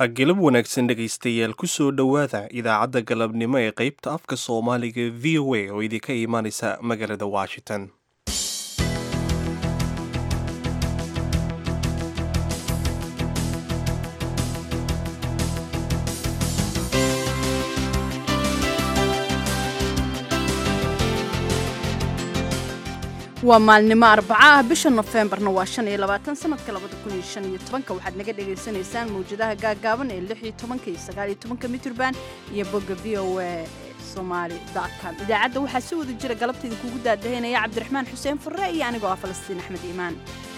gelab wanaagsan dhegaystayaal kusoo dhowaada idaacadda galabnimo ee qaybta afka soomaaliga v o a oo idinka imaanaysa magaalada washington waa maalnimo arbaco ah bisha nofembarna waa shan iyo labaatan sanadka labada kun iyo shan iyo tobanka waxaad naga dhagaysanaysaan mawjadaha gaagaaban ee lix iyo tobanka iyo sagaal iyo tobanka mitrban iyo bogga v o a somaali com idaacadda waxaa si wada jira galabta idinkugu daadahaynaya cabdiraxmaan xuseen furre iyo anigoo ah falastiin axmed iimaan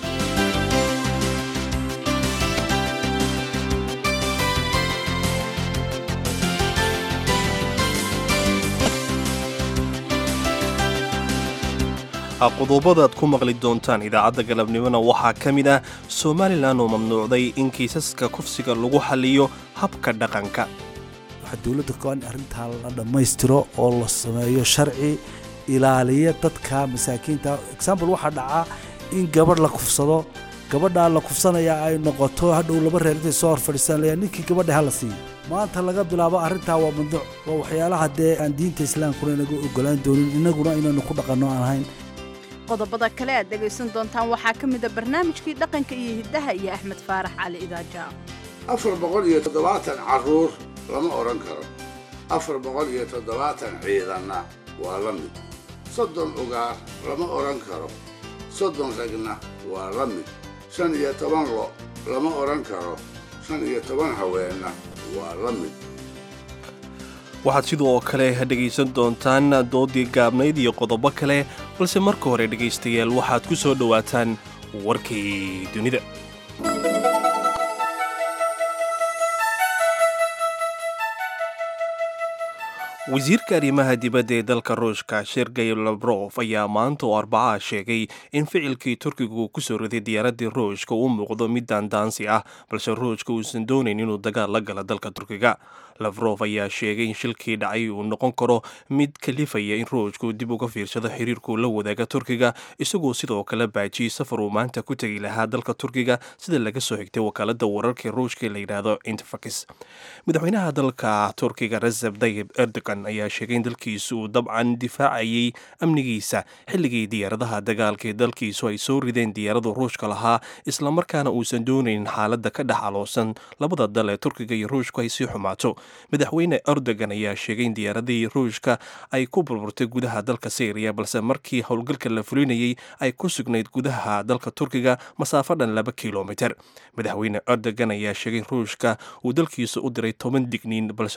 qodobadaad ku maqli doontaan idaacadda galabnimona waxaa ka mid ah somalilan oo mamnuucday in kiisaska kufsiga lagu xaliyo habka dhaqanka waxaa dowladda go-an arrintaa la dhammaystiro oo la sameeyo sharci ilaaliya dadka masaakiinta example waxaa dhacaa in gabadh la kufsado gabadhaa la kufsanaya ay noqoto hadhow laba reer intay soo hor fadhiistaan leeya ninkii gabadha hala siiyo maanta laga bilaabo arrintaa waa mamnuuc waa waxyaalaha dee aan diinta islaamkuna inagu ogolaan doonin innaguna inaynu ku dhaqanno aan ahayn qodobada kale aad dhegaysan doontaan waxaa ka mid a barnaamijkii dhaqanka iyo hiddaha iyo axmed faarax cali idaaja afar boqol iyo toddobaatan carruur lama odhan karo afar boqol iyo toddobaatan ciidanna waa la mid soddon ugaar lama odhan karo soddon ragna waa la mid shan iyo toban lo lama odhan karo shan iyo toban haweenna waa la mid waxaad sidoo kale dhegaysan doontaan doodii gaabnayd iyo qodobo kale balse marka hore dhegaystayaal waxaad ku soo dhowaataan warkii dunida wasiirka arrimaha dibadda ee dalka ruushka sergey labrof ayaa maanta oo arbacaa sheegay in ficilkii turkigu ku soo riday diyaaraddii ruushka uu muuqdo mid daandaansi ah balse ruushka uusan doonayn inuu dagaal la gala dalka turkiga lafrof ayaa sheegay in shilkii dhacay uu noqon karo mid kalifaya in ruushku dib uga fiirsado xiriirkuu la wadaaga turkiga isagoo sidoo kale baajiyey safar uu maanta ku tegi lahaa dalka turkiga sida laga soo xigtay wakaalada wararka ruushka la yidhaahdo interfax madaxweynaha dalka turkiga reseb dayib erdogan ayaa sheegay in dalkiisu uu dabcan difaacayay amnigiisa xilligii diyaaradaha dagaalka ee dalkiisu ay soo rideen diyaaradu ruushka lahaa islamarkaana uusan doonaynin xaaladda ka dhex aloosan labada dal ee turkiga iyo ruushku ay sii xumaato madaxweyne erdogan ayaa sheegay in diyaaradihii ruushka ay ku burburtay gudaha dalka syriya balse markii howlgalka la fulinayay ay ku sugnayd gudaha dalka turkiga masaafo dhan laba kilomiter madaxweyne erdogan ayaa sheegay in ruushka uu dalkiisa u diray toban digniin balse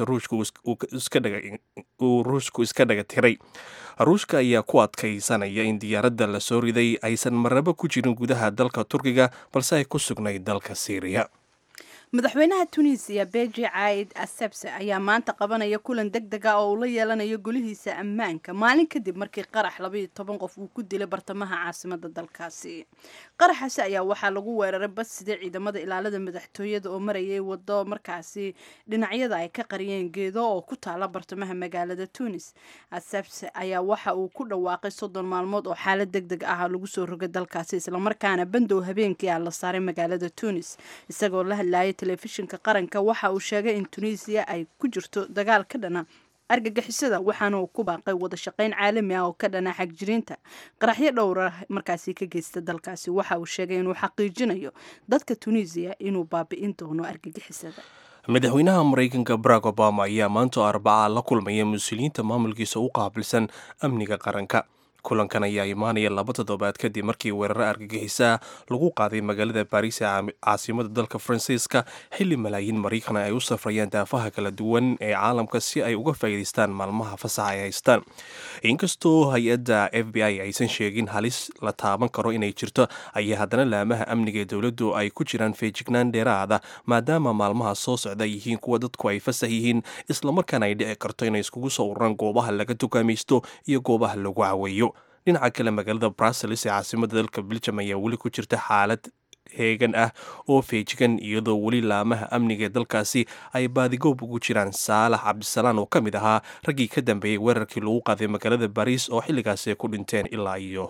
uu ruushku iska dhaga tiray ruushka ayaa ku adkaysanaya in diyaaradda la soo riday aysan marnabo ku jirin gudaha dalka turkiga balse ay ku sugnayd dalka syriya madaxweynaha tunisiya beji caid asebse ayaa maanta qabanaya kulan deg deg ah oo uu la yeelanayo golihiisa ammaanka maalin kadib markii qarax labaiyo toban qof uu ku dilay bartamaha caasimada dalkaasi qaraxaasi ayaa waxaa lagu weeraray bas sidee ciidamada ilaalada madaxtooyada oo marayay wado markaasi dhinacyada ay ka qariyeen geedo oo ku taala bartamaha magaalada tunis asebse ayaa waxa uu ku dhawaaqay soddon maalmood oo xaalad deg deg ah lagu soo rogay dalkaasi islamarkaana bandow habeenkii ah la saaray magaalada tunis isagoo la hadlayay telefishinka qaranka waxa uu sheegay in tunisiya ay ku jirto dagaal ka dhana argagixisada waxaana uu ku baaqay wada shaqayn caalami ah oo ka dhana xagjiriinta qaraxyo dhowra markaasi ka geysta dalkaasi waxa uu sheegay inuu xaqiijinayo dadka tunisiya inuu baabi'in doono argagixisada madaxweynaha maraykanka barack obama ayaa maanta arbacaa la kulmaya mas-uuliyiinta maamulkiisa u qaabilsan amniga qaranka kulankan ayaa imaanaya laba toddobaad kadib markii weeraro argagixisaa lagu qaaday magaalada baariis ee caasimada dalka faransiiska xilli malaayiin maraykan ay u safrayaan daafaha kala duwan ee caalamka si ay uga faa'iidaystaan maalmaha fasaxa ay haystaan inkastoo hay-adda f b i aysan sheegin halis la taaban karo inay jirto ayaa haddana laamaha amniga ee dowladdu ay ku jiraan feejignaan dheeraada maadaama maalmaha soo socda ay yihiin kuwa dadku ay fasax yihiin islamarkaana ay dhici karto inay iskugu soo ururaan goobaha laga dukaamaysto iyo goobaha lagu caweeyo dhinaca kale magaalada brussels ee caasimada dalka beljum ayaa weli ku jirta xaalad heegan ah oo feejigan iyadoo weli laamaha amniga ee dalkaasi ay baadigoob ugu jiraan saalax cabdisalaan oo ka mid ahaa raggii ka dambeeyey weerarkii lagu qaaday magaalada bariis oo xilligaasi ay ku dhinteen ilaa iyo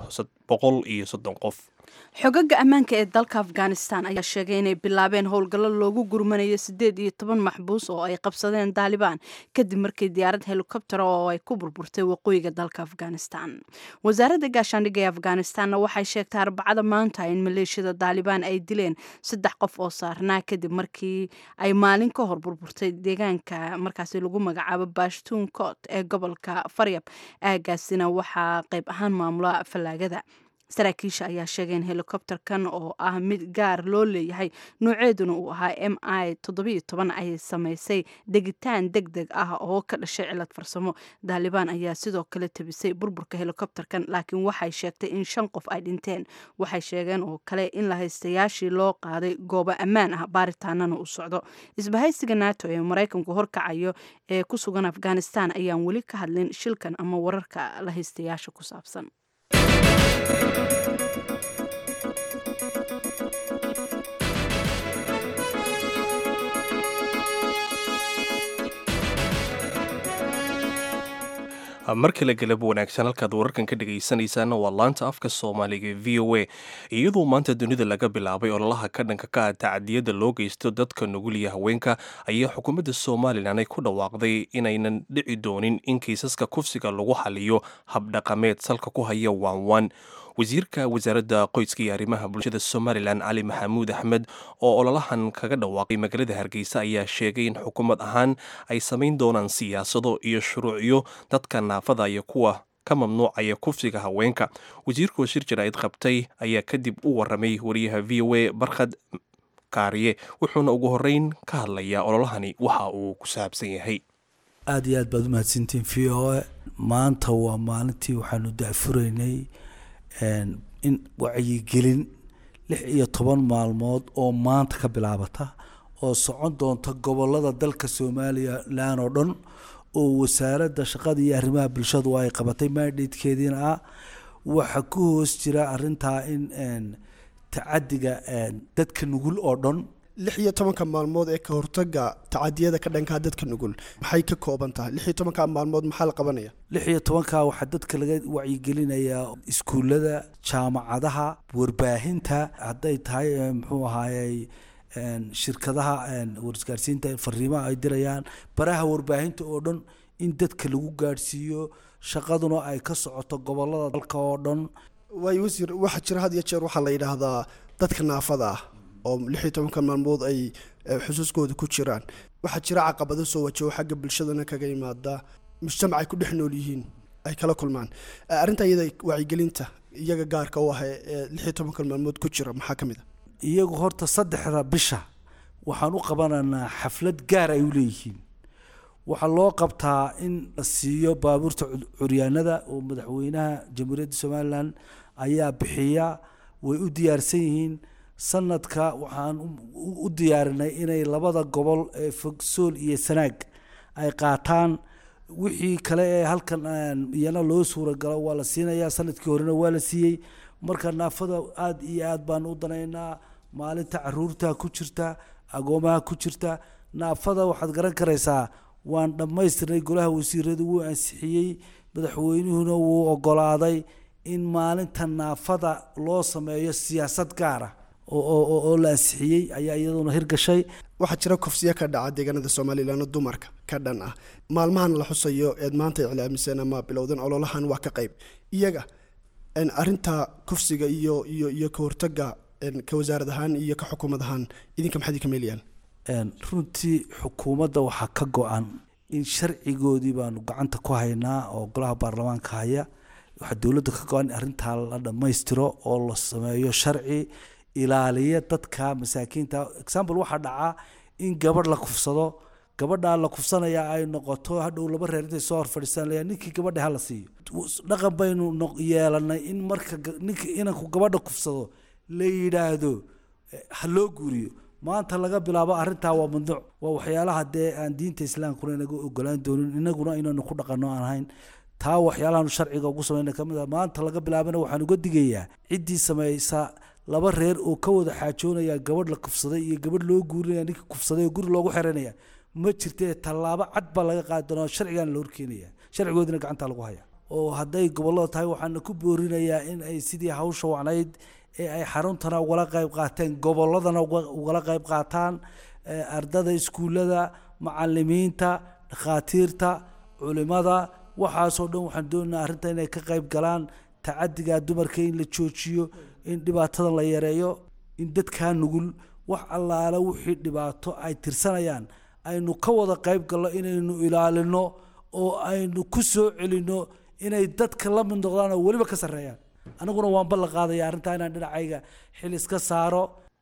boqol iyo soddon qof xogaga ammaanka ee dalka afghanistan ayaa sheegay inay bilaabeen howlgallo loogu gurmanayo siddeed iyo toban maxbuus oo ay qabsadeen daalibaan kadib markii diyaarad helikobtera oo ay ku burburtay waqooyiga dalka afghanistan wasaaradda gaashaandhigga ee afghanistanna waxay sheegtay arbacada maanta in maleeshiyada daalibaan ay dileen saddex qof oo saarnaa kadib markii ay maalin ka hor burburtay deegaanka markaasi lagu magacaabo bashtuun coot ee gobolka faryab aagaasina waxaa qayb ahaan maamula fallaagada saraakiisha ayaa sheegay in helikobterkan oo ah mid gaar loo leeyahay nooceeduna uu ahaa m i toddobiyo toban ay samaysay degitaan deg deg ah oo ka dhashay cilad farsamo daalibaan ayaa sidoo kale tebisay burburka helikobterkan laakiin waxay sheegtay in shan qof ay dhinteen waxay sheegeen oo kale in lahaystayaashii loo qaaday goobo ammaan ah baaritaanana u socdo isbahaysiga nato ee maraykanku horkacayo ee ku sugan afghanistan ayaan weli ka hadlin shilkan ama wararka lahaystayaasha ku saabsan mar kale galab wanaagsan halkaad wararkan ka dhagaysanaysaan waa laanta afka soomaaliga v o a iyadoo maanta dunida laga bilaabay ololaha ka dhanka ka ah tacadiyada loo geysto dadka nugul iyo haweenka ayaa xukuumadda somalilan ay ku dhawaaqday inaynan dhici doonin in kiisaska kufsiga lagu xaliyo habdhaqameed salka ku haya waanwaan wasiirka wasaaradda qoyska iyo arrimaha bulshada somalilan cali maxamuud axmed oo ololahan kaga dhawaaqay magaalada hargeysa ayaa sheegay in xukuumad ahaan ay samayn doonaan siyaasado iyo shuruucyo dadka naafada iyo kuwa ka mamnuucaya kufsiga haweenka wasiirkoo shir jaraa'id qabtay ayaa kadib u waramay wariyaha v o a barkhad kaariye wuxuuna ugu horeyn ka hadlayaa ololahani waxa uu ku saabsan yahay aada iyo aad baad umahadsantiin v o a maanta waa maalintii waxaanu daafuraynay in wacyigelin lix iyo toban maalmood oo maanta ka bilaabata oo socon doonta gobolada dalka somalilan oo dhan oo wasaaradda shaqada iyo arrimaha bulshadu ay qabatay maadheedkeediina ah waxaa ku hoos jira arintaa in tacadiga dadka nugul oo dhan lix iyo tobanka maalmood ee ka hortaga tacadiyada ka dhankaa dadka nugul maxay ka kooban tahay lix iyo tobanka maalmood maxaa la qabanaya lix iyo tobanka waxaa dadka laga wacyigelinayaa iskuullada jaamacadaha warbaahinta hadday tahay muxuu ahaayey shirkadaha warisgaarsiinta fariimaha ay dirayaan baraha warbaahinta oo dhan in dadka lagu gaadhsiiyo shaqaduna ay ka socoto gobolada dalka oo dhan waayo wasiir waxaa jira had iyo jeer waxaa la yidhaahdaa dadka naafada ah oo lix iyo tobanka maalmood ay xusuuskooda ku jiraan waxaa jira caqabado soo wajaho xagga bulshadana kaga yimaada mujtamac ay ku dhex nool yihiin ay kala kulmaan arrinta iyada wacyigelinta iyaga gaarka u ah ee lix iyo tobanka maalmood ku jira maxaa ka mid a iyagu horta saddexda bisha waxaan u qabanaynaa xaflad gaar ay u leeyihiin waxaa loo qabtaa in la siiyo baabuurta curyaanada oo madaxweynaha jamhuuriyadda somalilan ayaa bixiya way u diyaarsan yihiin sanadka waxaan u diyaarinay inay labada gobol ee fogsool iyo sanaag ay qaataan wixii kale ee halkan iyana loo suuragalo waa la siinayaa sanadkii horena waa la siiyey marka naafada aada iyo aad baan u danaynaa maalinta caruurta ku jirta agoomaha ku jirta naafada waxaad garan karaysaa waan dhammaystirnay golaha wasiiradu wuu ansixiyey madaxweynuhuna wuu ogolaaday in maalinta naafada loo sameeyo siyaasad gaara oo la ansixiyey ayaa iyaduna hirgashay waxaa jira kufsiya ka dhaca deegaanada somalilan oo dumarka ka dhan ah maalmahan la xusayo eed maanta iclaamiseen ama bilowdeen ololahan waa ka qayb iyaga arinta kufsiga iyo iyo iyo ka hortaga ka wasaarad ahaan iyo ka xukuumad ahaan idinka maxaad ka meelayaan runtii xukuumadda waxaa ka go-an in sharcigoodii baanu gacanta ku haynaa oo golaha baarlamaanka haya waxaa dowladda ka go-an in arrintaa la dhammaystiro oo la sameeyo sharci ilaaliya dadka masaakiinta example waxaa dhacaa in gabadh la kufsado gabadhaa la kufsanaya ay noqoto hadhow laba reer intay soo hor fadhiistaan laya ninkii gabadha hala siiyo dhaqan baynu yeelanay in marka ninka inanku gabadha kufsado la yidhaahdo ha loo guuriyo maanta laga bilaabo arrintaa waa mamnuuc waa waxyaalaha dee aan diinta islaamkuna inaga ogolaan doonin inaguna inaynu ku dhaqano aan ahayn taa waxyaalahan sharciga ugu samayna kamid a maanta laga bilaabana waxaan uga digayaa ciddii samaysa laba reer oo ka wada xaajoonaya gabadh la kufsaday iyo gabadh loo guurinaya ninka kufsaday oo guri loogu xiranaya ma jirtee tallaabo cad baa laga qaadi doonaa sharcigaana la horkeenaya sharcigoodina gacanta lagu haya oo hadday gobollada tahay waxaana ku boorinayaa in ay sidii hawsha wacnayd ee ay xaruntana ugala qayb qaateen gobolladana ugala qayb qaataan ardada iskuullada macalimiinta dhakhaatiirta culimada waxaasoo dhan waxaan doonaynaa arrinta inay ka qayb galaan tacadiga dumarka in la joojiyo in dhibaatadan la yareeyo in dadkaa nugul wax allaale wixii dhibaato ay tirsanayaan aynu ka wada qayb galno inaynu ilaalino oo aynu ku soo celinno inay dadka la mid noqdaan oo weliba ka sarreeyaan aniguna waan ballan qaadaya arrintaa inaan dhinacayga xil iska saaro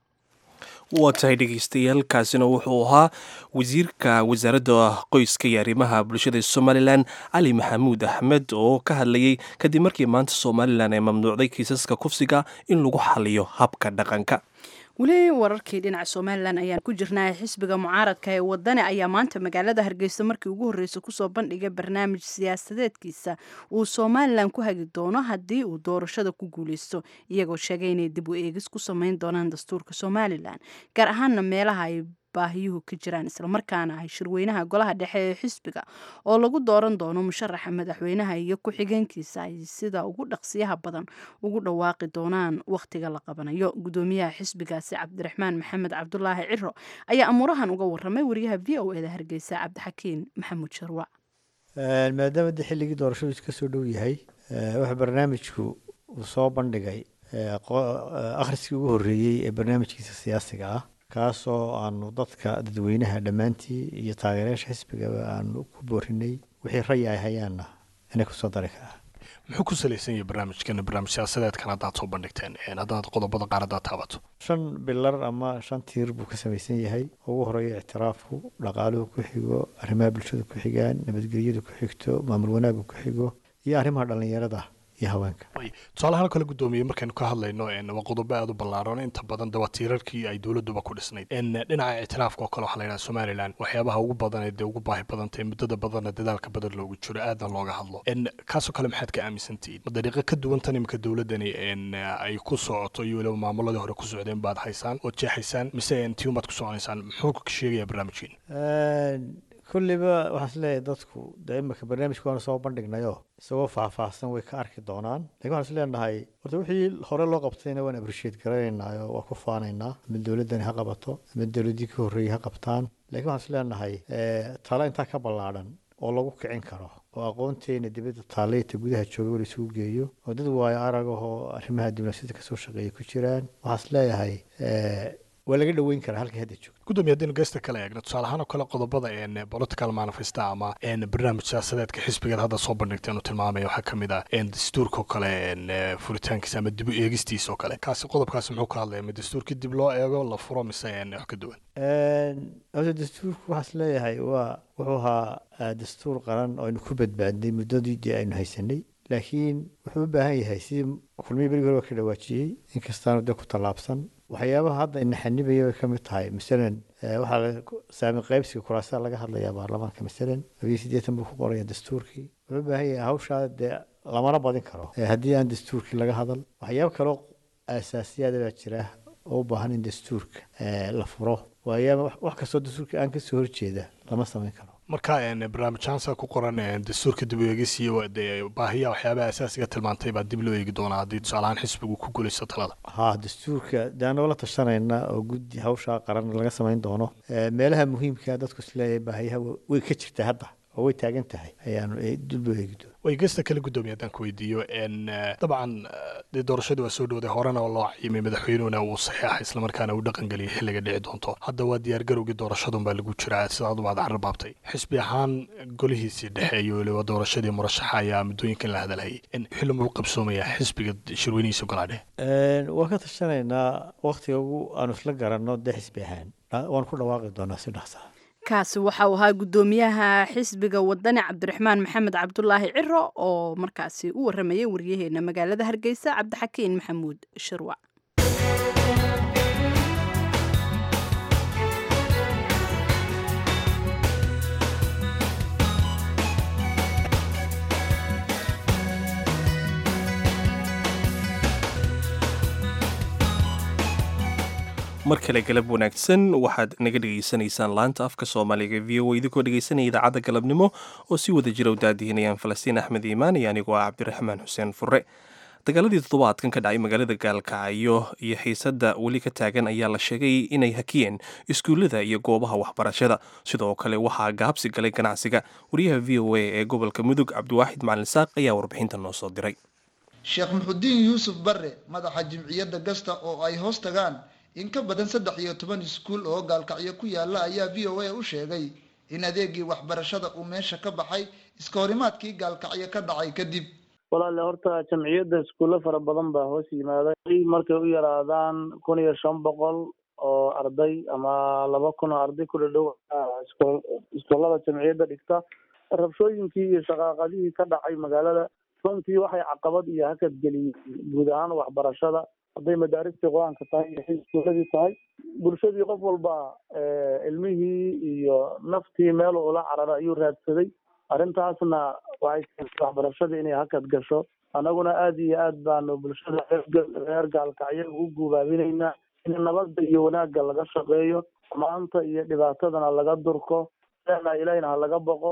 waa tahay dhegeystayaal kaasina wuxuu ahaa wasiirka wasaaradda qoyska iyo arrimaha bulshada somalilan cali maxamuud axmed oo ka hadlayay kadib markii maanta somalilan ay mamnuucday kiisaska kufsiga in lagu xaliyo habka dhaqanka weli wararkii dhinaca somalilan ayaan ku jirnaa xisbiga mucaaradka ee wadani ayaa maanta magaalada hargeysa markii ugu horreysay kusoo bandhigay barnaamij siyaasadeedkiisa uu somalilan ku hagi doono haddii uu doorashada ku guuleysto iyagoo sheegay inay dib u eegis ku sameyn doonaan dastuurka somalilan gaar ahaana meelaha ay baahiyuhu ka jiraan islamarkaana ay shirweynaha golaha dhexe ee xisbiga oo lagu dooran doono musharaxa madaxweynaha iyo ku-xigeenkiisa ay sida ugu dhaqsiyaha badan ugu dhawaaqi doonaan wakhtiga la qabanayo gudoomiyaha xisbigaasi cabdiraxmaan maxamed cabdulaahi ciro ayaa amuurahan uga waramay wariyaha v o eda hargeysa cabdixakiin maxamuud sharwac maadaama de xilligii doorashadu ka soo dhow yahay waxa barnaamijku uu soo bandhigay akhriskii ugu horreeyey ee barnaamijkiisa siyaasiga ah kaasoo aanu dadka dadweynaha dhammaantii iyo taageerayaasha xisbigaba aanu ku boorinay wixii rayi ay hayaanna inay kusoo dari karaa muxuu ku salaysan yahay barnaamijkan barnaamij siyaasadeedkan haddaad soo bandhigteen haddaad qodobada qaar haddaad taabato shan bilar ama shan tiir buu ka samaysan yahay ugu horeeya ictiraafku dhaqaaluhu ku xigo arrimaha bulshada ku xigaan nabadgelyadu ku xigto maamul wanaagu ku xigo iyo arrimaha dhallinyarada iyo haweenka tusaalahaan kale guddoomiye markaynu ka hadlayno waa qodobo aada u ballaaran inta badan de waa tiirarkii ay dowladuba ku dhisnayd dhinaca ictiraafka oo kale waxaa la yidhaha somalilan waxyaabaha ugu badan ee dee ugu baahi badantay muddada badanna dadaalka badan loogu jiro aadna looga hadlo kaasoo kale maxaad ka aaminsantihiin ma dariiqo ka duwan tan imika dowladani ay ku socoto iyo weliba maamuladii hore ku socdeen baad haysaan ood jeexaysaan mise tiumaad ku soconaysaan muxuu ka sheegaya barnaamijkiin kulliba waxaan isleeyahay dadku dee imika barnaamijka waanu soo bandhignayo isagoo faahfaahsan way ka arki doonaan lakin waxaan isleenahay horta wixii hore loo qabtayna waan appreciate garanaynaayo waa ku faanaynaa ama dowladdani ha qabato ama dowladdii ka horreeyey ha qabtaan lakiin waxaan isleenahay talo intaa ka ballaadhan oo lagu kicin karo oo aqoonteena dibadda taaleyta gudaha jooga wala isugu geeyo oo dad waayo arag ahoo arrimaha diblomaasiyadda kasoo shaqeeya ku jiraan waxaan isleeyahay waa laga dhoweyn karaa halkii hadda joogto gudoomiye haddaynu geesta kale eegno tusaale ahaan oo kale qodobada political manifesta ama barnaamij siyaasadeedka xisbigeed hadda soo bandhigteen uu tilmaamaya waxaa ka mid ah dastuurka oo kale furitaankiisa ama dib u eegistiisa oo kale kaasi qodobkaasi muxuu ka hadlaya ma dastuurkii dib loo eego la furo mise wax ka duwan horta dastuurku waxaan is leeyahay waa wuxuu ahaa dastuur qaran oo aynu ku badbaadnay muddadii dee aynu haysanay laakiin wuxuu u baahan yahay sidii kulmihii berigi hore waa ka dhawaajiyey inkastaanu dee ku tallaabsan waxyaabaha hadda ina xanibaya bay ka mid tahay masalan waxaa saami qaybsiga kuraasaa laga hadlayaa baarlamaanka masalan labiyo siddeetan buu ku qoraya dastuurkii wuxuu u baahan yahay hawshaa dee lamana badin karo haddii aan dastuurkii laga hadal waxyaabo kaloo asaasiyaada baa jira oo u baahan in dastuurka la furo waayaaba wax kastoo dastuurka aan kasoo horjeeda lama samayn karo marka barnaamijhaansa ku qoran dastuurka dib u eegis iyo baahiya waxyaabaha asaasiga tilmaantay baa dib loo eegi doonaa haddii tusaalahaan xisbigu ku guulaysto talada ha dastuurka dee anagoo la tashanayna oo guddi hawshaa qaran laga samayn doono meelaha muhiimka dadku isleeyahay baahiyaha way ka jirtaa hadda oo way taagan tahay ayaanu dib loo eegi doona way geesta kale guddoomiye haddaan ku weydiiyo dabcan dee doorashadii waa soo dhowday horena oo loo cayimay madaxweynuhuna uu saxeexa islamarkaana uu dhaqangeliyay xilliga dhici doonto hadda waa diyaargarowgii doorashadun baa lagu jiraa sidaad baad carrabaabtay xisbi ahaan golihiisii dhexe iyo weliba doorashadii murashaxa ayaa muddooyinkan la hadalhayay xilli muu qabsoomayaa xisbiga shirweynihiisa golaa dhexe waan ka tashanaynaa waktiga ugu aanu isla garanno dee xisbi ahaan waan ku dhawaaqi doonaa si dhaqsaa kaasi waxa uu ahaa guddoomiyaha xisbiga wadani cabdiraxmaan maxamed cabdulaahi ciro oo markaasi u waramayay waryaheena magaalada hargeysa cabdixakiin maxamuud shirwac mar kale galab wanaagsan waxaad naga dhegaysanaysaan laanta afka soomaaliga v o idinkoo dhegaysanaya idaacadda galabnimo oo si wada jira u daadihinayaan falastiin axmed iimaan iyo anigoo ah cabdiraxmaan xuseen fure dagaaladii toddobaadkan ka dhacay magaalada gaalkacyo iyo xiisadda weli ka taagan ayaa la sheegay inay hakiyeen iskuullada iyo goobaha waxbarashada sidoo kale waxaa gaabsi galay ganacsiga wariyaha v o a ee gobolka mudug cabdiwaaxid macalin saaq ayaa warbixinta noo soo diray sheekh muxudiin yuusuf barre madaxa jimciyadda gasta oo ay hoos tagaan in ka badan saddex iyo toban iskuul oo gaalkacyo ku yaala ayaa v o a u sheegay in adeegii waxbarashada uu meesha ka baxay iska horimaadkii gaalkacyo ka dhacay kadib walaale horta jamciyadda iskuulle fara badan baa hoos yimaaday markay u yaraadaan kun iyo shan boqol oo arday ama laba kun oo arday ku dhadhow iskuullada jamciyadda dhigta rabshooyinkii iyo shaqaaqadihii ka dhacay magaalada runtii waxay caqabad iyo hakad geliyeen guud ahaan waxbarashada hadday madaaristii qur-aanka tahay iyo xil iskuuladii tahay bulshadii qof walba ilmihii iyo naftii meel ula carara ayuu raadsaday arrintaasna waxay keentay waxbarashadii inay hakad gasho annaguna aada iyo aad baanu bulshada reer gaalkacyo ugu guubaabinaynaa in nabadda iyo wanaagga laga shaqeeyo maanta iyo dhibaatadana laga durko lena ilahina ha laga boqo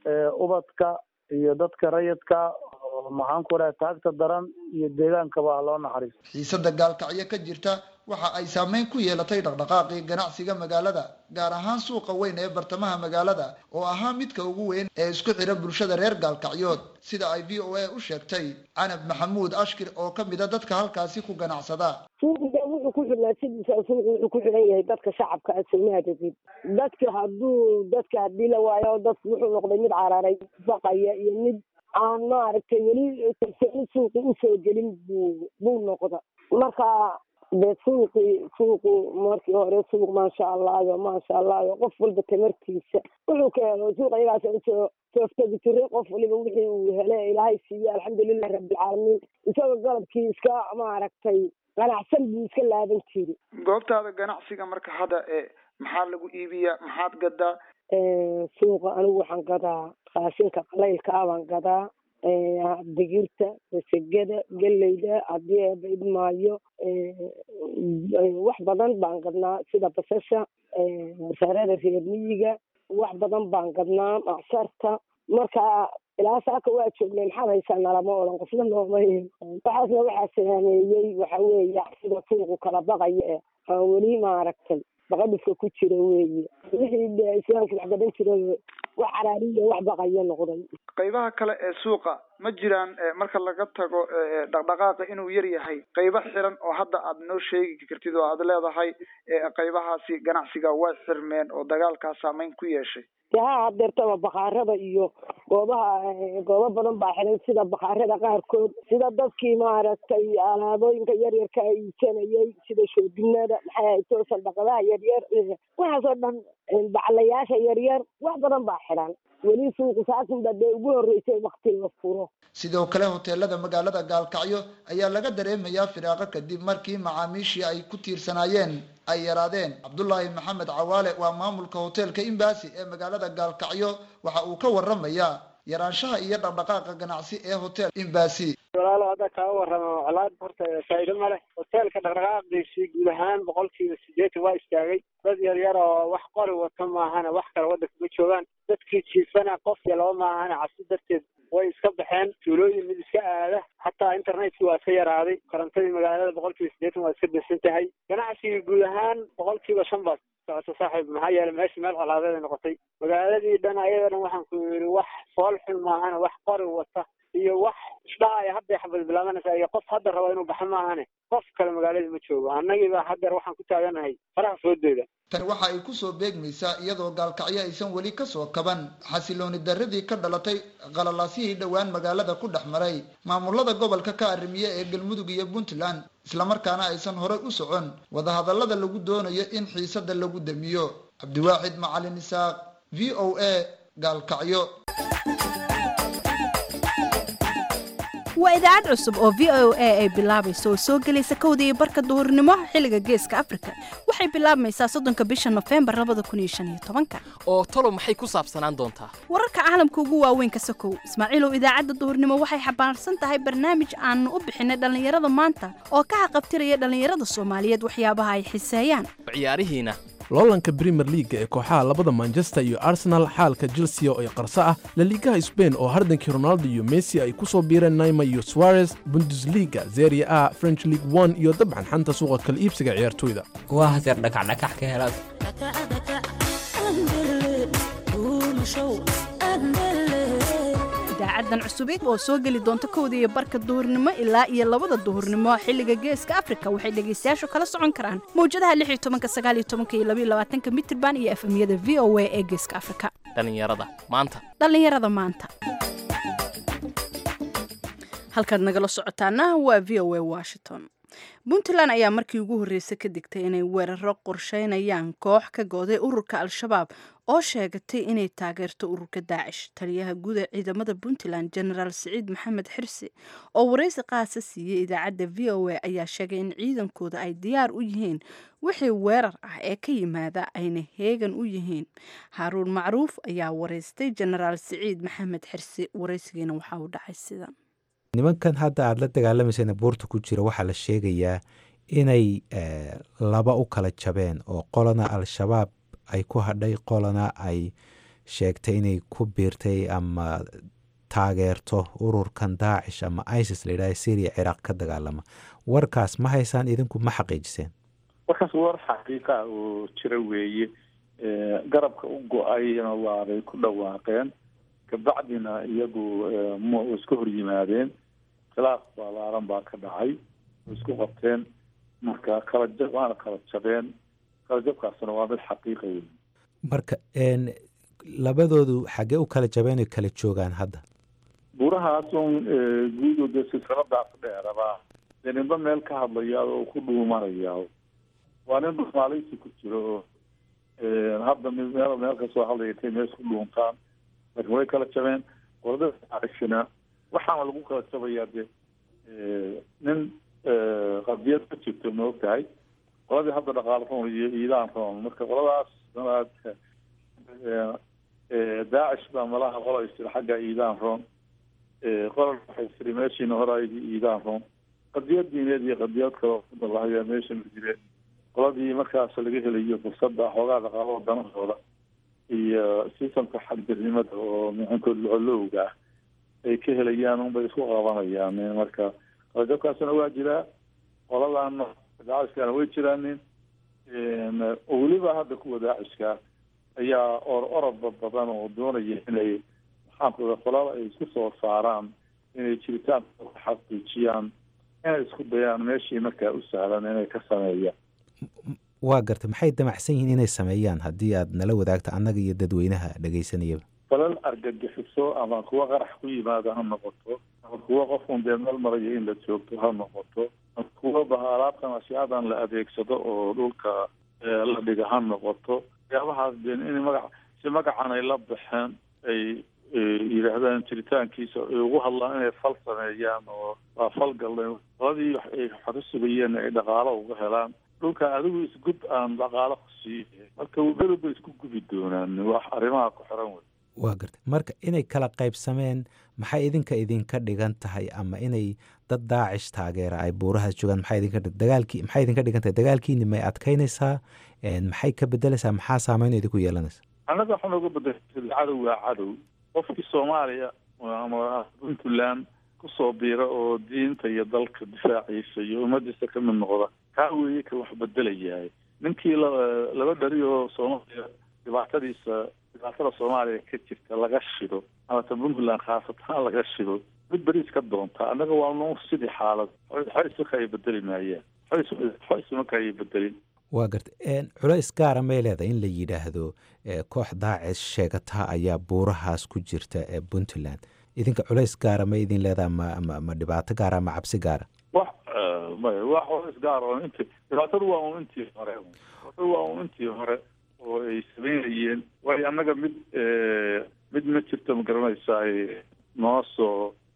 ubadka iyo dadka rayidka maxaan ku raha taagta daran iyo deegaankaba ha loo naxariisto xiisada gaalkacyo ka jirta waxa ay saameyn ku yeelatay dhaqdhaqaaqii ganacsiga magaalada gaar ahaan suuqa weyn ee bartamaha magaalada oo ahaa midka ugu weyn ee isku xira bulshada reer gaalkacyood sida ay v o a u sheegtay canab maxamuud ashkir oo ka mid a dadka halkaasi ku ganacsada suuqiga wuxuu ku xidhnaa sidiisa suuqu wuxuu ku xidhan yahay dadka shacabka a soomaaliyeed dadka hadduu dadka haddii la waayo dadku wuxuu noqday mid cararay baqaya iyo mid aan maaragtay weli kalsooni suuqi usoo gelin buu buu noqda marka dee suuqi suuqu markii hore suuq maasha allayo maasha allayo qof walba tamartiisa wuxuu ka helo suuq ayagaas usoo tooftagi jiray qof waliba wixii uu hele ilaahay siiye alxamdulilahi rabbilcaalamiin isagoo galabkii iska maaragtay ganacsan buu iska laaban jiri goobtaada ganacsiga marka hadda e maxaa lagu iibiyaa maxaad gadaa suuqa anigu waxaan gadaa raashinka qalaylka ah baan gadaa digirta masegada geleyda haddii eeba idmaayo wax badan baan gadnaa sida basasha masaarada reer miyiga wax badan baan gadnaa macsarta marka ilaa saaka waa joognay maxaad haysaa nalama odhan qofna nooma waxaasna waxaa saameeyey waxa weeye sida suuqu kala baqaya ee aan weli maaragtay baqadhufka ku jira weeye wixii islaamka wax gadan jira wax caraariya wax baqaya noqday qaybaha kale ee suuqa ma jiraan marka laga tago dhaqdhaqaaqa inuu yar yahay qaybo xiran oo hadda aad noo sheegi kartid oo aad leedahay qaybahaasi ganacsiga way xirmeen oo dagaalkaa saameyn ku yeeshay de ha hadeertaba bakaarada iyo goobaha goobo badan baa xiran sida bakaarada qaarkood sida dadkii maaragtay alaabooyinka yaryarka iibsanayay sida shoobinada maxay ahay toosan dhaqadaha yaryar waxaasoo dhan baclayaasha yaryar wax badan baa xiran weli suuqu saasinba dee ugu horreysay wakti la furo sidoo kale hoteelada magaalada gaalkacyo ayaa laga dareemayaa firaaqo kadib markii macaamiishii ay ku tiirsanaayeen ay yaraadeen cabdullaahi maxamed cawaale waa maamulka hoteelka imbasi ee magaalada gaalkacyo waxa uu ka waramayaa yaraanshaha iyo dhaqdhaqaaqa ganacsi ee hotel imbasi walaalo hadda kaa warrama colaad horta faa'iido ma leh hoteelka dhaqdhaqaaqiisii guud ahaan boqolkiiba sideetan waa istaagay dad yar yar oo wax qori wata maahana wax kale waddanka ma joogaan dadkii jiifana qof iyo laba maahana cabsi darteed way iska baxeen tuulooyin mid iska aada xataa internetkii waa iska yaraaday korontadii magaalada boqolkiiba sideetan waa iska dansan tahay ganacsigii guud ahaan boqolkiiba shan baad socoto saaxiib maxaa yeelay meesha meel colaadeed ay noqotay magaaladii dhan ayada dhan waxaan ku yidhi wax fool xun maahana wax qori wata iyo wax isdhaaya hadday xabad bilaabanaysaa iyo qof hadda raba inuu baxo maahane qof kale magaaladii ma joogo annagiiba haddeer waxaan ku taaganahay faraha foodooda tani waxa ay kusoo beegmaysaa iyadoo gaalkacyo aysan weli kasoo kaban xasilooni darradii ka dhalatay qalalaasihii dhowaan magaalada ku dhex maray maamulada gobolka ka arrimiye ee galmudug iyo puntland islamarkaana aysan horay u socon wadahadallada lagu doonayo in xiisada lagu damiyo cabdiwaaxid macalin isaaq v o a gaalkacyo waa idaacad cusub oo v o a ay bilaabayso oo soo gelaysa kowda iyo barka duhurnimo xilliga geeska afrika waxay bilaabmaysaa soddonka bisha nofembar labada kun iyo shan iyo tobanka oo talo maxay ku saabsanaan doontaa wararka caalamka ugu waaweyn ka sokow ismaaciilow idaacadda duhurnimo waxay xambaarsan tahay barnaamij aanu u bixinay dhallinyarada maanta oo ka xaqabtiraya dhallinyarada soomaaliyeed waxyaabaha ay xiseeyaan ciyaarihiina loolanka brimer leaga ee kooxaha labada manchester iyo arsenal xaalka chelsea oo ay qarso ah laliigaha sbain oo hardankii ronaldo iyo messi ay ku soo biireen naima iyo suarez bundesliga zeria a french league one iyo dabcan xanta suuqa kala iibsiga ciyaartoyda waa haseer dhakacdhakax ka helaad idaacadan cusubeed oo soo geli doonta kowda iyo barka duhurnimo ilaa iyo labada duhurnimo xilliga geeska afrika waxay dhegaystayaashu kala socon karaan mawjadaha lix iyo tobanka sagaal iyo tobanka iyo labaiyo labaatanka mitirban iyo efemyada v o a ee geeska afrika dhallinyarada maanta dhallinyarada maanta halkaad nagala socotaana waa v o a washington puntland ayaa markii ugu horreysay ka digtay inay weeraro qorsheynayaan koox ka gooday ururka al-shabaab oo sheegatay inay taageerto ururka daacish taliyaha guud ee ciidamada puntland genaraal siciid maxamed xirsi oo waraysi qaasa siiyey idaacadda v o a ayaa sheegay in ciidankooda ay diyaar u yihiin wixii weerar ah ee ka yimaada ayna heegan u yihiin haaruun macruuf ayaa waraystay genaraal siciid maxamed xirsi waraysigiina waxaa u dhacay sidan nimankan hadda aada la dagaalamaysan buurta ku jira waxaa la sheegayaa inay laba u kala jabeen oo qolana al-shabaab ay ku hadhay qolana ay sheegtay inay ku biirtay ama taageerto ururkan daacish ama isis la yidhaha syria ciraaq ka dagaalama warkaas ma haysaan idinku ma xaqiijiseen warkaas war xaqiiqa oo jira weeye garabka u go-ayna waabay ku dhawaaqeen kabacdina iyagu m iska hor yimaadeen khilaaf balaaran baa ka dhacay way isku qabteen marka kala jab waana kala jabeen kala jabkaasna waa mid xaqiiqa wey marka labadoodu xaggee u kala jabeen oy kala joogaan hadda buurahaas un guudo dee silsiladaas dheeraba dee ninba meel ka hadlaya oo ku dhuumanaya waa nin dhumaalaysi ku jiro oo hadda mid meel meel kasoo hadlaya intay meel isku dhuuntaan laakiin way kala jabeen qolada aishina waxaana lagu kala jabayaa de nin qadiyad ka jirto ma ogtahay qoladii hadda dhaqaalo roon iyo iidaan roon marka qoladaas daacish baa malaha qola istiri xagga iidaan roon qola waxay tiri meeshiina hore iidaan roon qadiyad diineed iyo qadiyad kaloo kudalahayaa meesha ma jireen qoladii markaas laga helayo fursadda xoogaa dhaqaalada danahooda iyo sistamka xagdirnimada oo mixinkood locolowga ah ay ka helayaan unbay isku qabanayaan marka qalajabkaasna waa jiraa qoladana daacishkana way jiraanin oo weliba hadda kuwa daacishka ayaa or orodba badan oo doonaya inay maxaankuda qolada ay isku soo saaraan inay jiritaan xaqiijiyaan inay isku dayaan meeshii markaa u sahlan inay ka sameeyaan waa garta maxay damacsan yihiin inay sameeyaan haddii aad nala wadaagto annaga iyo dadweynaha dhegaysanayaba falal argagixiso ama kuwa qarax ku yimaado ha noqoto ama kuwa qofun dee meel marayo in la joogto ha noqoto ama kuwa bahalaabtan ashiyaadan la adeegsado oo dhulka la dhiga ha noqoto waxyaabahaas dee in magac si magacan ay la baxeen ay yidhaahdaan jiritaankiisa ay ugu hadlaan inay fal sameeyaan oo waa fal galleen qoladii ay xoro sugayeen ay dhaqaalo uga helaan dhulka adigu isgub aan dhaqaalo ku siiye marka weliba isku gubi doonaan wax arrimaha ku xiran wey waa garta marka inay kala qaybsameen maxay idinka idinka dhigan tahay ama inay dad daacish taageera ay buurahaas joogaan maxay idinka dagaalkii maxay idinka dhigan tahay dagaalkiini may adkaynaysaa maxay ka bedelaysaa maxaa saameyn idinku yeelanaysa annaga waxaa nooga bedelay cadow waa cadow qofkii soomaaliya ama puntland kusoo biira oo diinta iyo dalka difaaciisa iyo ummadiisa ka mid noqda kaa weeye ka wax bedelayahay ninkii laba dhari oo soomaaliya dhibaatadiisa dhibaatada soomaaliya ka jirta laga shido amata puntland khaasatan laga shido mid beriis ka doonta annaga waa nu sidii xaalad xoysmaka ay bedeli maayaan xoysmaka ayay bedelin waa garta culays gaara may leedahay in la yidhaahdo koox daacis sheegataha ayaa buurahaas ku jirta ee puntland idinka culays gaara ma idin leedaha ma ma ma dhibaato gaara ma cabsi gaara wax maya wax culays gaar oo inti dhibaatadu waa un intii hore dhibaatadu waa un intii hore oo ay sameynayeen waayo annaga mid mid ma jirto ma garanaysaa noo soo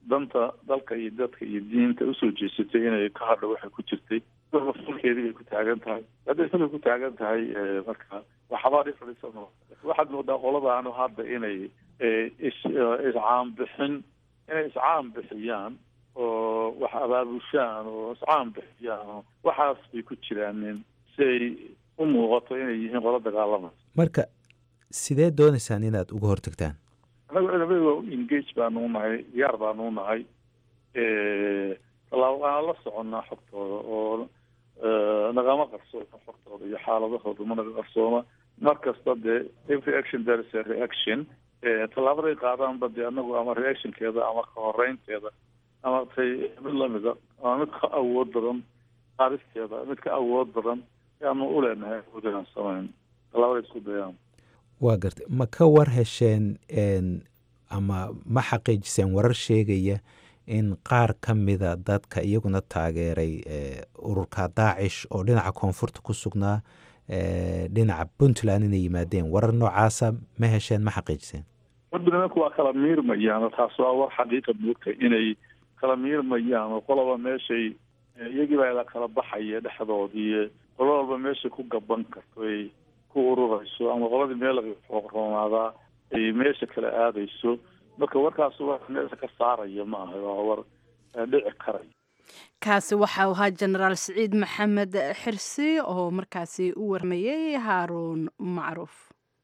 danta dalka iyo dadka iyo diinta usoo jeesatay inay ka hadho waxay ku jirtay falkeedii bay ku taagan tahay hadday falka ku taagan tahay marka waxbaa dhifrisa ma waxaad moodaa qoladaanu hadda inay is iscaan bixin inay iscaan bixiyaan oo wax abaabushaan oo iscaan bixiyaan oo waxaas bay ku jiraanin si ay u muuqato inay yihiin qolo dagaalamaysa marka sidee doonaysaan inaad uga hortagtaan anagu ciidamada engage baanu nahay diyaar baanu nahay tallaabo waana la soconnaa xogtooda oo nagama qarsoona xogtooda iyo xaaladahooda ma naga qarsoona mar kasta dee every action there is a reaction tallaabaday qaadaanba dee anagu ama reactionkeeda ama ka horeynteeda ama tay mid lamida ama mid ka awood badan qaadisteeda mid ka awood badan ayaanu u leenahay awood inaan samayn tallaabaday isku dayaan waa gartay ma ka war hesheen ama ma xaqiijiseen warar sheegaya in qaar ka mida dadka iyaguna taageeray ururka daacish oo dhinaca koonfurta ku sugnaa dhinaca puntland inay yimaadeen warar noocaasa ma hesheen ma xaqiijiseen warba nimanku waa kala miirmayaan taas waa war xaqiiqa moogta inay kala miirmayaan oo qoloba meeshay iyagii baa la kala baxaya dhexdoodii qolo walba meeshay ku gaban karto ay ku ururayso ama qoladii meel laga roonaadaa ay meesha kala aadayso marka warkaas wax meesha ka saaraya ma aha waa war dhici karaya kaasi waxau ahaa jenaraal siciid maxamed xirsi oo markaasi u warmayey haaruun macruuf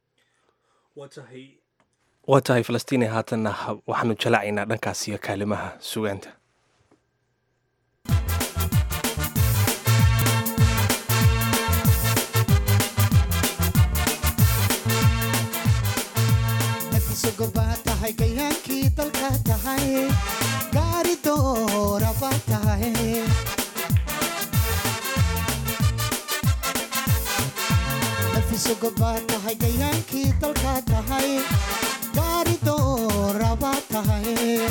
waa tahay falastiin haatanna waxaanu jalacaynaa dhankaas iyo kaalimaha sugaanta gobaa tahay gayaankii dalka tahay gaari dooraba tahay nafiso gobaa tahay gayaankii dalka tahay gaari dooraba tahay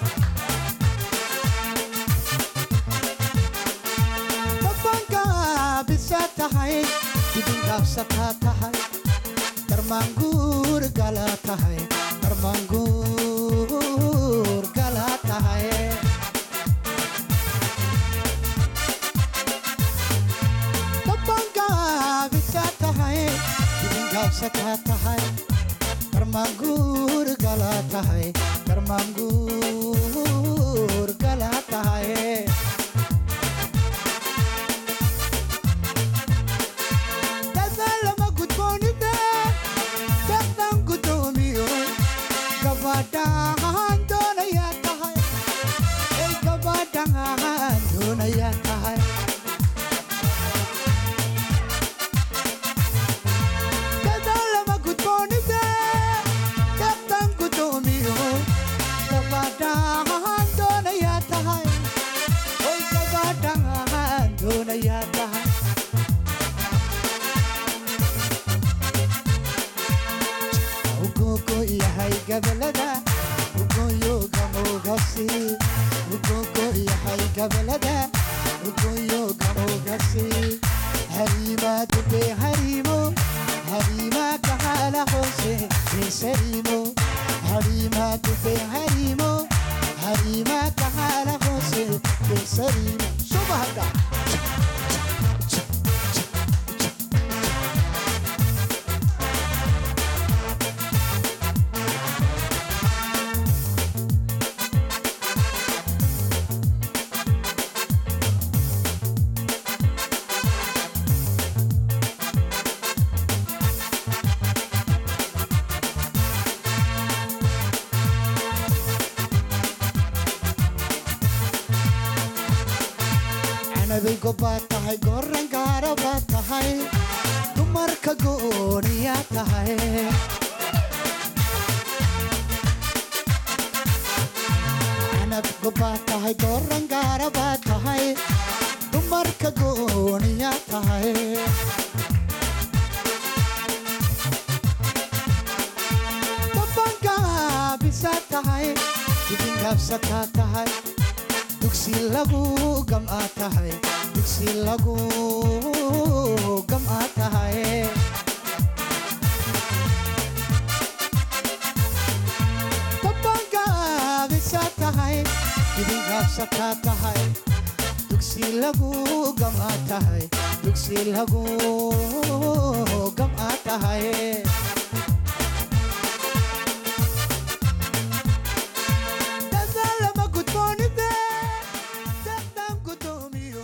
dabangaabisa tahay dibingaabsataa tahay darmaanguur gala tahay darmaanguur gala tahay dabangaabisa tahay dibingaabsataa tahay darmaanguur gala tahay darmaanguur gala tahay dadaalama gudboonida daqdan gudoomiyo gabadhaan doonayaa tahay ay gabadhaan doonayaa tahay dadaalama gudboonida daqdan gudoomiyo gabadhaan doonayaa tahay ay gabadhaan doonayaa tahay ugogo yahay gabalada ugoyoga mogasi ugogo yahay gabalada ugoyoga mogasi harima dube harimo harima kahala hose besarimo harima dube harimo harima kahala hose besarimo subahada canabay gobaad tahay goran gaara baad tahay dumarka gooniyaa tahay canab gobaad tahay goran gaara baad tahay dumarka gooniyaa tahay dabangaabisa tahay dibingaabsataa tahay dugsi lagu gam'a tahay dugsi lagu gam'a tahay dabangaabisa tahay gabsataa tahay dugsi lagu gamaa tahay dugsi lagu gamaa tahay dadaalama gudboonide dadaan gudoomiyo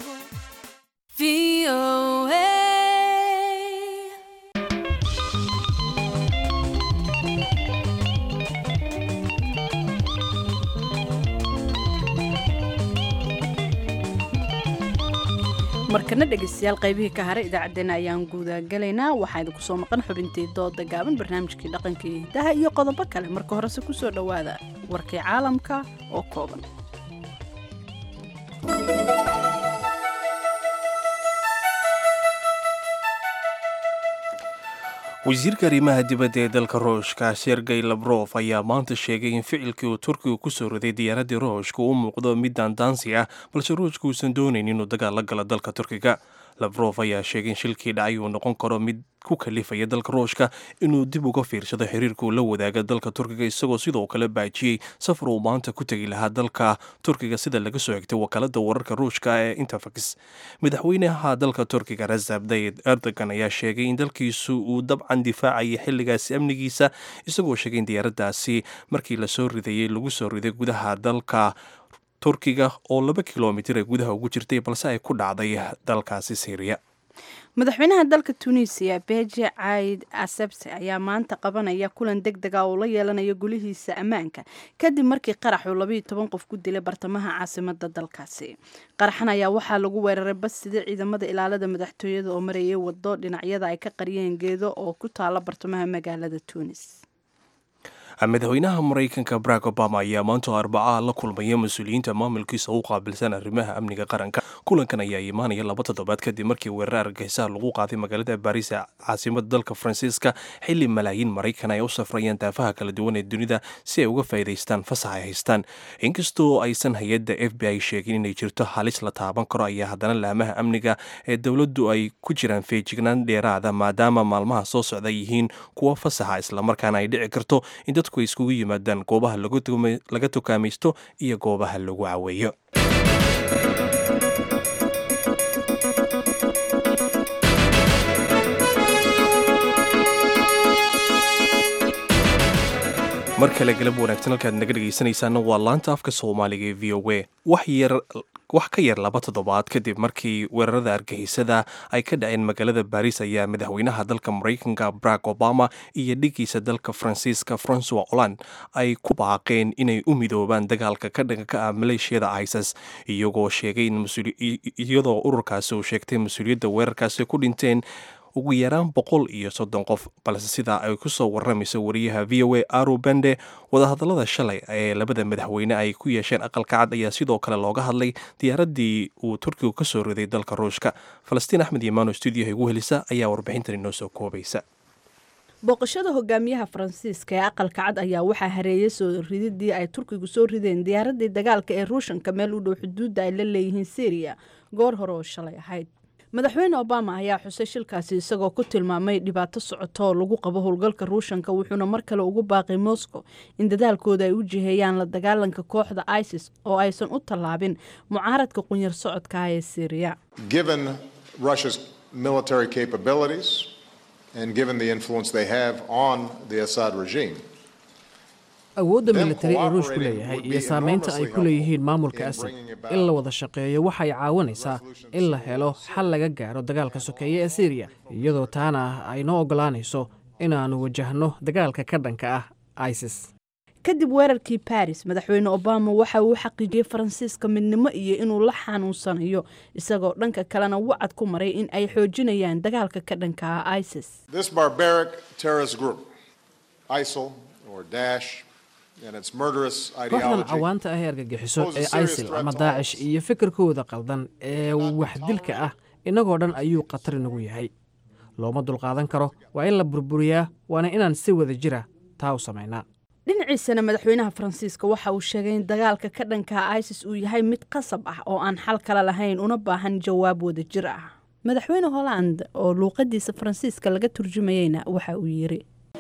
markana dhegeystayaal qaybihii ka haray idaacaddeenna ayaan guudagalaynaa waxaa idinku soo maqan xubintii dooda gaaban barnaamijkii dhaqanka iyo hidaha iyo qodobo kale marka horese kusoo dhowaada warkii caalamka oo kooban wasiirka arrimaha dibadda ee dalka ruushka sergey labrof ayaa maanta sheegay in ficilkii uu turkigu ku soo riday diyaaraddii ruushka u muuqdo mid daandaansi ah balse ruushka uusan doonayn inuu dagaal la galo dalka turkiga labrof ayaa sheegay in shilkii dhacay uu noqon karo mid ku kalifaya dalka ruushka inuu dib uga fiirsado xiriirka uu la wadaaga dalka turkiga isagoo sidoo kale baajiyey safar uu maanta ku tegi lahaa dalka turkiga sida laga soo xigtay wakaalada wararka ruushka ee interfax madaxweynaha dalka turkiga rasab dayid erdogan ayaa sheegay in dalkiisu uu dabcan difaacayay xilligaasi amnigiisa isagoo sheegay in diyaaraddaasi markii lasoo ridayey lagu soo riday gudaha dalka turkiga oo laba kilomitir ee gudaha ugu jirtay balse ay ku dhacday dalkaasi syriya madaxweynaha dalka tunisiya beji caid asebse ayaa maanta qabanaya kulan deg dega oo la yeelanaya gulihiisa ammaanka kadib markii qaraxuu labayo toban qof ku dilay bartamaha caasimada dalkaasi qaraxan ayaa waxaa lagu weeraray bas sida ciidamada ilaalada madaxtooyada oo marayay wado dhinacyada ay ka qariyeen geedo oo ku taala bartamaha magaalada tunis madaxweynaha maraykanka barack obama ayaa maanta arbacaa la kulmaya mas-uuliyiinta maamulkiisa u qaabilsan arrimaha amniga qaranka kulankan ayaa imaanaya laba toddobaad kadib markii weerar argagixisah lagu qaaday magaalada baris ee caasimada dalka faransiiska xili malaayiin maraykan ay u safrayaan daafaha kala duwan ee dunida si ay uga faa'iidaystaan fasax ay haystaan inkastoo aysan hay-adda f b i sheegin inay jirto halis la taaban karo ayaa haddana laamaha amniga ee dowladdu ay ku jiraan feejignaan dheeraada maadaama maalmaha soo socda yihiin kuwa fasaxa islamarkaana ay dhici karto in dadku ay iskugu yimaadaan goobaha laga tukaamaysto iyo goobaha lagu caweeyo mar kale galab wanaagsan halkaad naga dhegaysanaysaana waa laanta afka soomaaliga ee v o a wax yar wax ka yar laba toddobaad kadib markii weerarada argagixisada ay ka dhaceen magaalada baris ayaa madaxweynaha dalka maraykanka barack obama iyo dhigiisa dalka faransiiska francois holland ay ku baaqeen inay u midoobaan dagaalka ka dhanka ah maleeshiyada isis iyagoo sheegay iyadoo ururkaasi uu sheegtay mas-uuliyadda weerarkaasi ku dhinteen ugu yaraan boqol iyo soddon qof balse sidaa ay ku soo waramayso wariyaha v o a aro bende wadahadallada shalay ee labada madaxweyne ay ku yeesheen aqalka cad ayaa sidoo kale looga hadlay diyaaraddii uu turkigu ka soo riday dalka ruushka falastiin axmed yamaano stuudiyaha igu helisa ayaa warbixintan inoo soo koobaysa booqashada hogaamiyaha faransiiska ee aqalka cad ayaa waxaa hareeyay soo rididii ay turkigu soo rideen diyaaradii dagaalka ee ruushanka meel u dhow xuduudda ay la leeyihiin syriya goor hore oo shalay ahayd madaxweyne obama ayaa xusay shilkaasi isagoo ku tilmaamay dhibaato socoto oo lagu qabo howlgalka ruushanka wuxuuna mar kale ugu baaqay moscow in dadaalkooda ay u jiheeyaan la dagaalanka kooxda isis oo aysan u tallaabin mucaaradka qunyar socodka ah ee syriya Given Russia's military capabilities and given the influence they have on the Assad regime, awoodda militari ee ruushku leeyahay iyo saamaynta ay ku leeyihiin maamulka asad in la wada shaqeeyo waxay caawinaysaa in la helo xal laga gaaro dagaalka sokeeye ee syriya iyadoo taana ay noo oggolaanayso inaannu wajahno dagaalka ka dhanka ah isis kadib weerarkii baris madaxweyne obama waxa uu xaqiijiyey faransiiska midnimo iyo inuu la xanuunsanayo isagoo dhanka kalena wacad ku maray in ay xoojinayaan dagaalka ka dhanka ah isis this barbaric terrorist group, ISIL or Daesh, and its murderous kooxdan ideology cawaanta ah ee argagixiso poses a ee serious isil threat ama to daacish iyo fikirkooda qaldan ee waxdilka ah innagoo dhan ayuu khatar inagu yahay looma dulqaadan karo waa in la burburiyaa waana inaan si wada jira taa u samaynaa dhinaciisana madaxweynaha faransiiska waxa uu sheegay in dagaalka ka dhanka isis uu yahay mid qasab ah oo aan xal kale lahayn una baahan jawaab wada jir ah madaxweyne holland oo luuqadiisa faransiiska laga turjumayeyna waxa uu yiri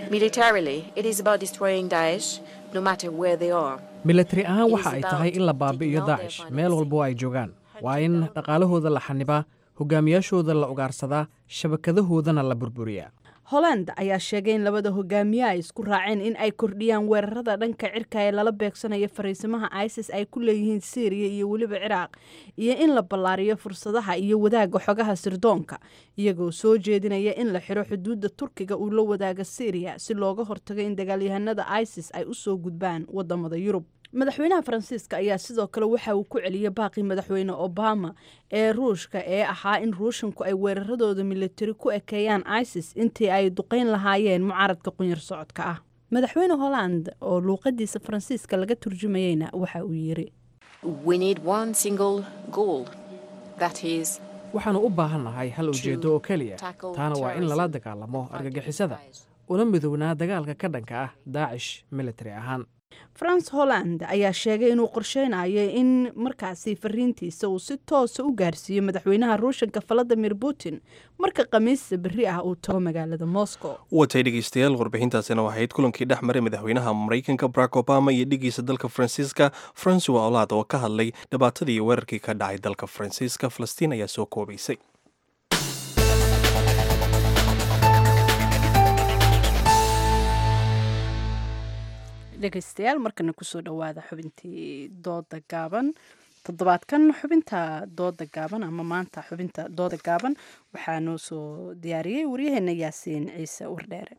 Militarily, it is about destroying Daesh no matter where they are. milatari ahaan waxa ay tahay in la baabi'iyo daacish meel walba oo ay joogaan waa in dhaqaalahooda la xanibaa hogaamiyaashooda la ugaarsadaa shabakadahoodana la burburiyaa holland ayaa sheegay in labada hogaamiye ay isku raaceen in ay kordhiyaan weerarada dhanka cirka ee lala beegsanayo fariisimaha isis ay ku leeyihiin syriya iyo weliba ciraaq iyo in la ballaariyo fursadaha iyo wadaaga xogaha sirdoonka iyagoo soo jeedinaya in la xiro xuduudda turkiga uu la wadaaga syriya si looga hortago in dagaalyahanada isis ay usoo gudbaan wadamada yurub madaxweynaha faransiiska ayaa sidoo kale waxa uu ku celiyey baaqii madaxweyne obama ee ruushka ee ahaa in ruushanku ay weeraradooda militari ku ekeeyaan isis intii ay duqeyn lahaayeen mucaaradka qunyar socodka ah madaxweyne holland oo luuqadiisa faransiiska laga turjumayeyna waxa uu yiri We need one single goal that is waxaannu u baahannahay hal ujeeddo oo keliya taana waa in lala dagaalamo argagixisada una midownaa dagaalka ka dhanka ah daacish militari ahaan france holland ayaa sheegay inuu qorsheynayo in markaasi fariintiisa uu si toosa u gaarsiiyo madaxweynaha ruushanka valadimir putin marka khamiista berri ah uu tago magaalada moscow watay dhegeystayaal warbixintaasina waxayd kulankii dhex maray madaxweynaha maraykanka barack obama iyo dhigiisa dalka faransiiska francois olaad oo ka hadlay dhibaatadii weerarkii ka dhacay dalka faransiiska falastiin ayaa soo koobaysay dhegeystayaal markana kusoo dhowaada xubintii dooda gaaban toddobaadkan xubinta dooda gaaban ama maanta xubinta dooda gaaban waxaa noo soo diyaariyey waryaheena yaasiin ciise wardheere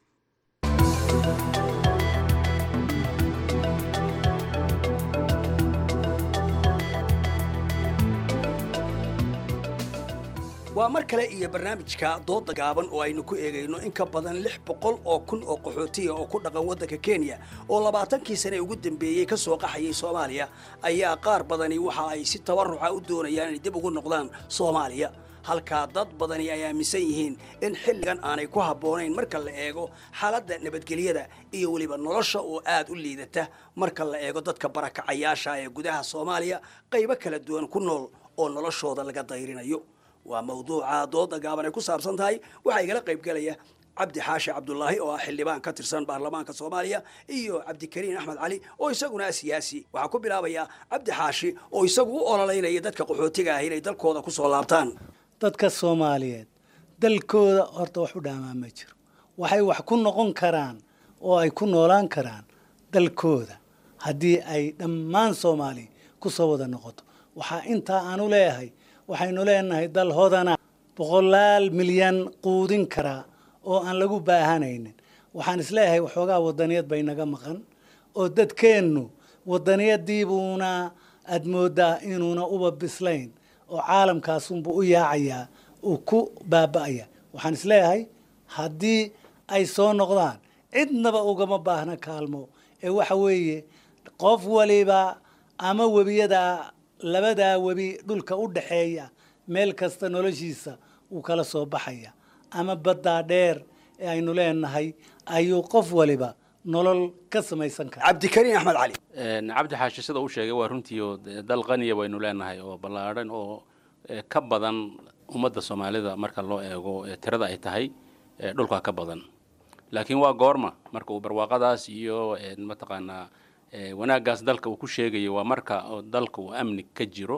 waa mar kale iyo barnaamijka dooda gaaban oo aynu ku eegayno in ka badan lix boqol oo kun oo qaxootiya oo ku dhaqan waddanka kenya oo labaatankii sane ugu dambeeyey ka soo qaxayay soomaaliya ayaa qaar badani waxa ay si tabaruca u doonayaan inay dib ugu noqdaan soomaaliya halkaa dad badani ay aaminsan yihiin in xilligan aanay ku habboonayn marka la eego xaaladda nabadgelyada iyo weliba nolosha oo aad u liidata marka la eego dadka barakacayaasha ee gudaha soomaaliya qaybo kala duwan ku nool oo noloshooda laga dayrinayo waa mawduuca dooda gaaban ay ku saabsan tahay waxaa igala qaybgelaya cabdi xaashi cabdulaahi oo ah xildhibaan ka tirsan baarlamaanka soomaaliya iyo cabdikariin axmed cali oo isaguna ah siyaasi waxaa ku bilaabayaa cabdi xaashi oo isagu u ololeynaya dadka qaxootiga ah inay dalkooda ku soo laabtaan dadka soomaaliyeed dalkooda horta wax u dhaamaa ma jiro waxay wax ku noqon karaan oo ay ku noolaan karaan dalkooda haddii ay dhammaan soomaaliya ku soo wada noqoto waxaa intaa aanu leeyahay waxaynu leenahay dal hodana boqolaal milyan quudin karaa oo aan lagu baahanaynin waxaan isleeyahay waxoogaa wadaniyad bay naga maqan oo dadkeennu wadaniyadiibuuna aad moodaa inuuna uba bislayn oo caalamkaasunbu u yaacayaa uu ku baaba'aya waxaan isleeyahay haddii ay soo noqdaan cidnaba ugama baahna kaalmo ee waxa weeye qof waliba ama webiyada labadaa webi dhulka u dhaxeeya meel kasta noloshiisa wuu kala soo baxaya ama baddaa dheer ee aynu leenahay ayuu qof waliba nolol ka samaysan kara cabdikariin axmed cali cabdi xaashi sida uu sheegay waa runtii oo dal qaniya baynu leenahay oo ballaadhan oo ka badan ummadda soomaalida marka loo eego tirada ay tahay dhulka ka badan laakiin waa goorma marka uu barwaaqadaas iyo mataqaanaa wanaaggaas dalka uu ku sheegayo waa marka dalka uu amni ka jiro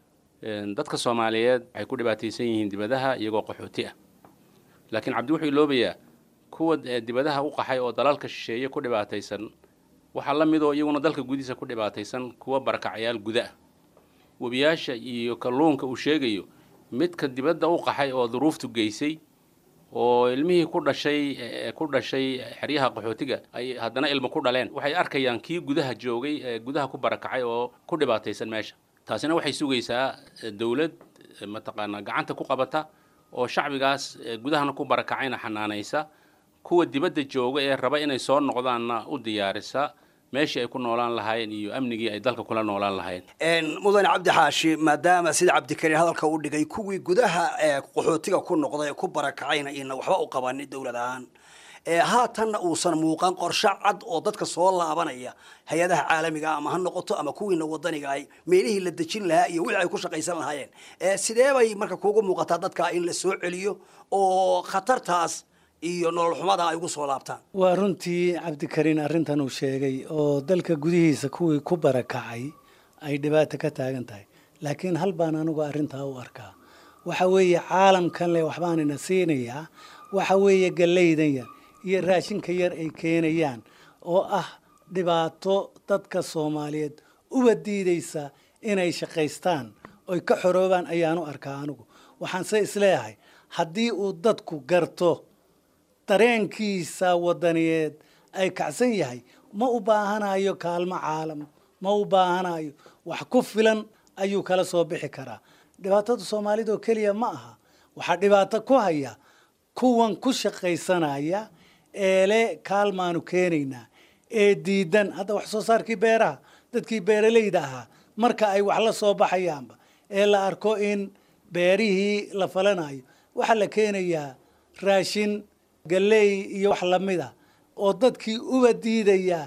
dadka soomaaliyeed waxay ku dhibaataysan yihiin dibadaha iyagoo qaxooti ah laakiin cabdi wuxuu iloobayaa kuwa dibadaha u qaxay oo dalalka shisheeye ku dhibaataysan waxaa la midoo iyaguna dalka gudihiisa ku dhibaataysan kuwa barakacayaal guda ah webiyaasha iyo kalluunka uu sheegayo midka dibadda u qaxay oo duruuftu geysay oo ilmihii ku dhashay ku dhashay xeryaha qaxootiga ay haddana ilmo ku dhaleen waxay arkayaan kii gudaha joogay ee gudaha ku barakacay oo ku dhibaataysan meesha taasina waxay sugaysaa dowlad mataqaanaa gacanta ku qabata oo shacbigaas gudahana ku barakacayna xanaanaysa kuwa dibadda jooga ee raba inay soo noqdaanna u diyaarisa meeshii ay ku noolaan lahaayeen iyo amnigii ay dalka kula noolaan lahaayeen mudane cabdi xaashi maadaama sida cabdikariin hadalka u dhigay kuwii gudaha ee qaxootiga ku noqday ee ku barakacayna ina waxba u qabanin dowlad ahaan haatanna uusan muuqan qorshe cad oo dadka soo laabanaya hay-adaha caalamiga ama ha noqoto ama kuwiina wadaniga ay meelihii la dejin lahaa iyo wixii ay ku shaqaysan lahaayeen sidee bay marka kuugu muuqataa dadka in la soo celiyo oo khatartaas iyo nolol xumada ay ugu soo laabtaan waa runtii cabdikariin arrintan uu sheegay oo dalka gudihiisa kuwii ku barakacay ay dhibaato ka taagan tahay laakiin hal baan anigu arrintaa u arkaa waxa weeye caalamkan leh waxbaanina siinayaa waxa weeye gallaydan yar iyo raashinka yar ay keenayaan oo ah dhibaato dadka soomaaliyeed uba diidaysa inay shaqaystaan oy ka xoroobaan ayaanu arkaa anigu waxaanse isleeyahay haddii uu dadku garto dareenkiisa wadaniyeed ay kacsan yahay ma u baahanayo kaalmo caalam ma u baahanayo wax ku filan ayuu kala soo bixi karaa dhibaatada soomaalida oo keliya ma aha waxaa dhibaato ku haya kuwan ku shaqaysanaya eele kaalmaanu keenaynaa ee diidan hadda wax soo saarkii beeraha dadkii beeralayda ahaa marka ay wax la soo baxayaanba ee la arko in beerihii la falanayo waxaa la keenayaa raashin galley iyo wax lamida oo dadkii uba diidaya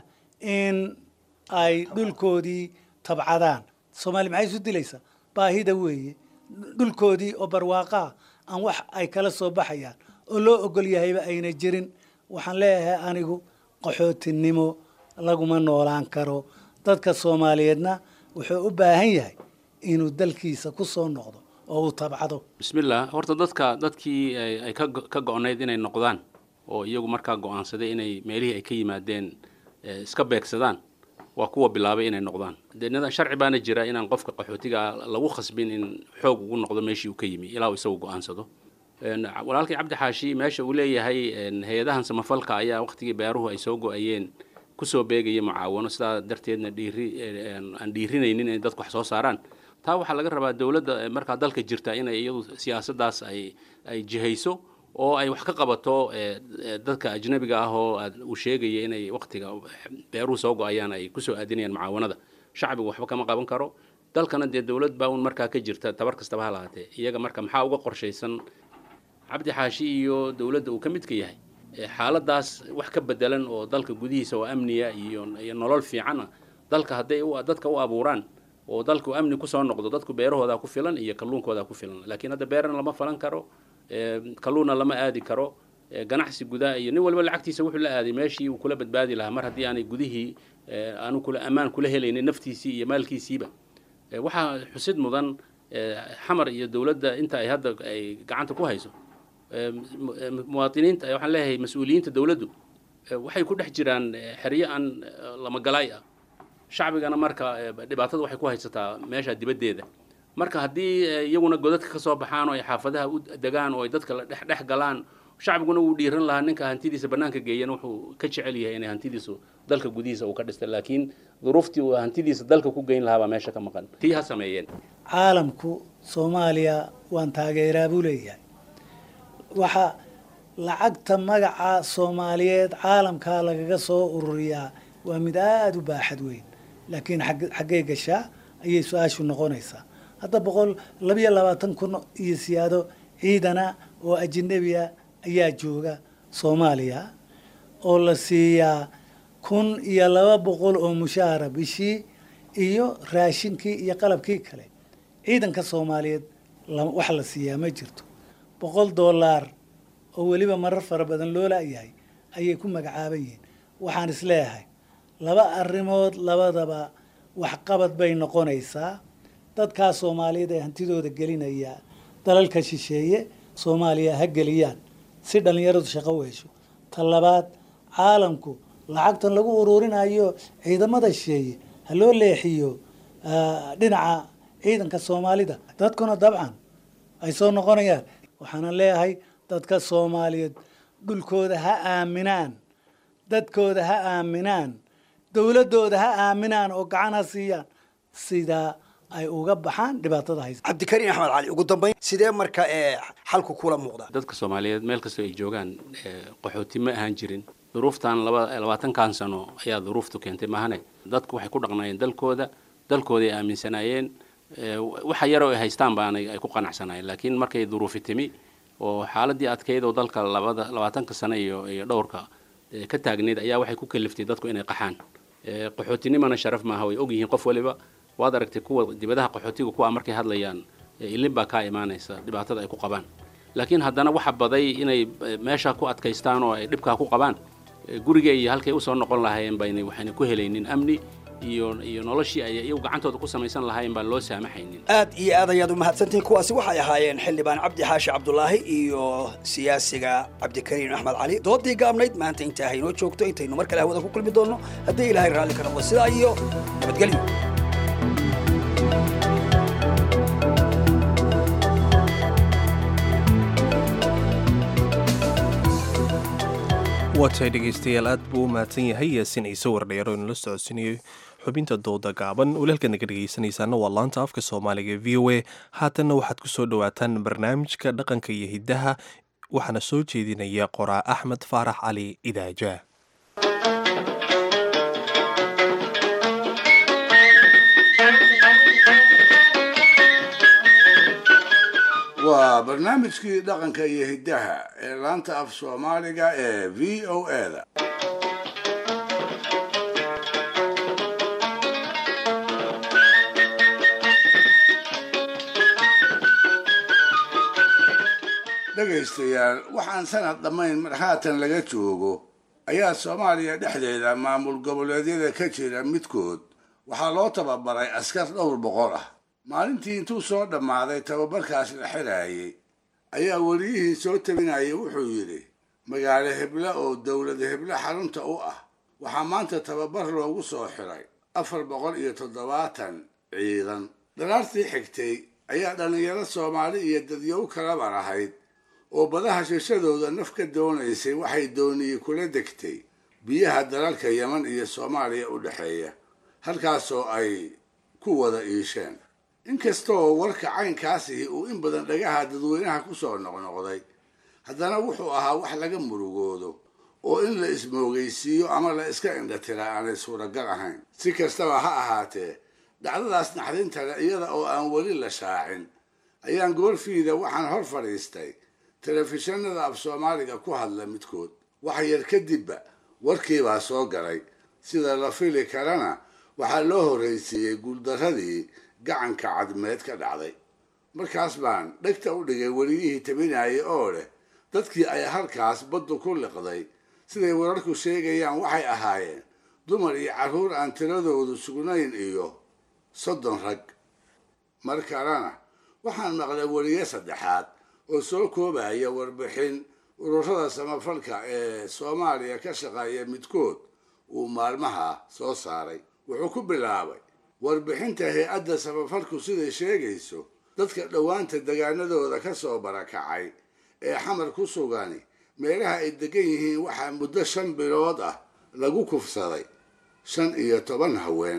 in ay dhulkoodii tabcadaan soomaali maxay isu dilaysaa baahida weeye dhulkoodii oo barwaaqaa aan wax ay kala soo baxayaan oo loo ogol yahayba ayna jirin waxaan leeyahay anigu qaxootinimo laguma noolaan karo dadka soomaaliyeedna wuxuu u baahan yahay inuu dalkiisa ku soo noqdo oo uu tabcado bismillah horta dadka dadkii ay ay ka go- ka go-nayd inay noqdaan oo iyagu markaa go-aansaday inay meelihii ay ka yimaadeen eh, iska beegsadaan waa kuwa bilaabay inay noqdaan dee nida- sharci baana jira inaan qofka qaxootiga lagu khasbin in xoog ugu noqdo meeshii uu ka yimi ilaa uu isagu go-aansado Een, walaalkii cabdi xaashi meesha uu leeyahay een, hay-adahan samafalka ayaa waqtigii beeruhu ay soo go-ayeen kusoo beegaya mucaawano sidaa darteedna dhiiri een, aan dhiirinaynin inay dadku wax soo saaraan taa waxaa laga rabaa dowladda eh, markaa dalka jirta inay iyadu siyaasaddaas ay ay jihayso oo ay wax ka qabato eh, eh, dadka ajnabiga ah oo aad uu sheegaya inay waqtiga beeruhu soo go-ayaan ay kusoo aadinayaan mucaawanada shacbigu waxba kama qaban karo dalkana dee dowlad baa un markaa ka jirta tabar kastaba ha lahaatee iyaga marka maxaa uga qorshaysan cabdi xaashi iyo dowladda uu ka midka yahay Eh, xaaladaas wax ka bedelan oo dalka gudihiisa oo amniya iyo iyo nolol fiicana dalka hadday u- dadka u abuuraan oo dalku amni kusoo noqdo dadku beerahooda ku filan iyo kalluunkooda ku filan laakiin hadda beerana lama falan karo eh, kalluunna lama aadi karo eh, ganacsi gudaa iyo nin walba lacagtiisa wuxuu la aaday meeshii uu kula badbaadi lahaa mar haddii aanay gudihii eh, aanu kula ammaan kula helaynin naftiisii iyo maalkiisiiba Eh, waxaa xusid mudan eh, xamar iyo dowladda inta ay hadda ay gacanta ku hayso eh, mu- eh, muwaadiniinta eh, waxaan leeyahay mas-uuliyiinta dowladdu eh, waxay ku dhex jiraan eh, xeryo aan eh, lamagalaay ah shacbigana marka eh, dhibaatada waxay ku haysataa meesha dibaddeeda marka haddii eh, iyaguna godadka ka soo baxaan oo ay xaafadaha u degaan oo ay dadka la dhex dhex galaan shacbiguna wuu dhiiran lahaa ninka hantidiisa bannaanka geeyana wuxuu ka jecel yahay inay hantidiisu dalka gudihiisa uu ka dhistay laakiin duruuftii uu hantidiisa dalka ku geyn lahaa baa meesha ka maqan tii ha sameeyeen caalamku soomaaliya waan taageeraa buu leeyahay waxa lacagta magaca soomaaliyeed caalamkaa lagaga soo ururiyaa waa mid aada u baaxad weyn laakiin xag- xaggee gashaa ayay su-aashu noqonaysaa hadda boqol labiyo labaatan kun iyo siyaado ciidana oo ajnabiya ayaa jooga soomaaliya oo la siiyaa kun iyo laba boqol oo mushaara bishii iyo raashinkii iyo qalabkii kale ciidanka soomaaliyeed la- wax la siiyaa ma jirto boqol doolaar oo weliba marar fara badan loo laayahay ayay ku magacaaban yihiin waxaan isleeyahay laba arrimood labadaba waxqabad bay noqonaysaa dadkaa soomaaliyeed ee hantidooda gelinaya dalalka shisheeye soomaaliya ha geliyaan si dhallinyaradu shaqo u hesho ta labaad caalamku lacagtan lagu ururinayo ciidamada shisheeye ha loo leexiyo ah, dhinaca ciidanka soomaalida dadkuna dabcan ay soo noqonayaan waxaana leeyahay dadka soomaaliyeed dhulkooda ha aaminaan dadkooda ha aaminaan dowladooda ha aaminaan oo gacan ha siiyaan sidaa ay uga baxaan dhibaatada haysa cabdikariin axmed cali ugu dambayn sidee marka ee xalku kula muuqda dadka soomaaliyeed meel kastoo ay joogaan eh, qaxooti ma ahaan jirin duruuftan laba labaatankan sano ayaa duruuftu keentay mahane dadku waxay ku dhaqnaayeen dalkooda dalkooday aaminsanaayeen eh, waxa yaroo ay haystaan baanay ay ku qanacsanaayeen laakiin markay duruufi timi oo xaaladii adkeyd oo dalka labada labaatanka sano iyo iyo dhowrka eh, ka taagneyd ayaa waxay ku kaliftay dadku inay qaxaan Eh, qaxootinimana sharaf maaha way ogyihiin qof waliba waad aragtay kuwa dibadaha qaxootiga kuwa markay hadlayaan eh, ilin baa kaa imaanaysa dhibaatada ay ku qabaan laakiin haddana waxa baday inay eh, meesha ku adkaystaan oo ay dhibkaa ku qabaan Eh, guriga iyo halkay usoo noqon lahaayeen bayna waxayna ku helaynin amni iyo iyo noloshii ay iyagu gacantooda ku samaysan lahaayeen baan loo saamaxaynin aad iyo aad ayaad u mahadsantihiin kuwaasi waxay ahaayeen xildhibaan cabdi xaashi cabdulaahi iyo siyaasiga cabdikariim axmed cali doodii gaabnayd maanta intaa haynoo joogto intaynu mar kale hawada ku kulmi doonno haddii ilaahay raalli ka noqdo sidaa iyo nabadgelyo waatahay dhegaystayaal aad buu u mahadsan yahay yaasiin ciise wardheer oo inala socodsiinayay xubinta dooda gaaban walaalkaad naga dhegaysanaysaana waa laanta afka soomaaliga v o a haatanna waxaad ku soo dhowaataan barnaamijka dhaqanka iyo hiddaha waxaana soo jeedinaya qoraa axmed faarax cali idaaja waa barnaamijkii dhaqanka iyo hiddaha ee laanta af soomaaliga ee v o eda dhegaystayaal waxaan sanad dhammayn mar haatan laga joogo ayaa soomaaliya dhexdeeda maamul goboleedyada ka jira midkood waxaa loo tababaray askar dhowr boqol ah maalintii intuu soo dhammaaday tababarkaas la xiraayey ayaa weliyihii soo tabinayay wuxuu yidhi magaalo heble oo dowlada heble xarunta u ah waxaa maanta tababar loogu soo xiray afar boqol iyo toddobaatan ciidan dhalaartii xigtay ayaa dhallinyaro soomaali iyo dadyow kalabar ahayd oo badaha shishadooda naf ka doonaysay waxay dooniyey kula degtay biyaha dalalka yeman iyo soomaaliya u dhexeeya halkaasoo ay ku wada iisheen inkastaoo warka caynkaasihi uu in badan dhagaha dadweynaha ku soo noqnoqday haddana wuxuu ahaa wax laga murugoodo oo in la ismoogaysiiyo ama la iska indhatiraa aanay suuragal ahayn si kastaba ha ahaatee dhacdadaas naxdinta le iyada oo aan weli la shaacin ayaan goorfiida waxaan hor fadhiistay telefishinada af soomaaliga ku hadla midkood wax yar kadibba warkiibaa soo galay sida la fili karana waxaa loo horraysiiyey guuldarradii gacanka cadmeed ka dhacday markaas baan dhegta u dhigay weliyihii tabinayay oo leh dadkii ay halkaas baddu ku liqday siday wararku sheegayaan waxay ahaayeen dumar iyo carruur aan tiradoodu sugnayn iyo soddon rag mar kalena waxaan maqlay weliye saddexaad oo soo koobaya warbixin ururada samafalka ee soomaaliya ka shaqeeya midkood uu maalmaha soo saaray wuxuu ku bilaabay warbixinta hay-adda samafalku siday sheegayso dadka dhowaanta degaanadooda ka soo barakacay ee xamar ku sugani meelaha ay degan yihiin waxaa muddo shan bilood ah lagu kufsaday shan iyo toban haween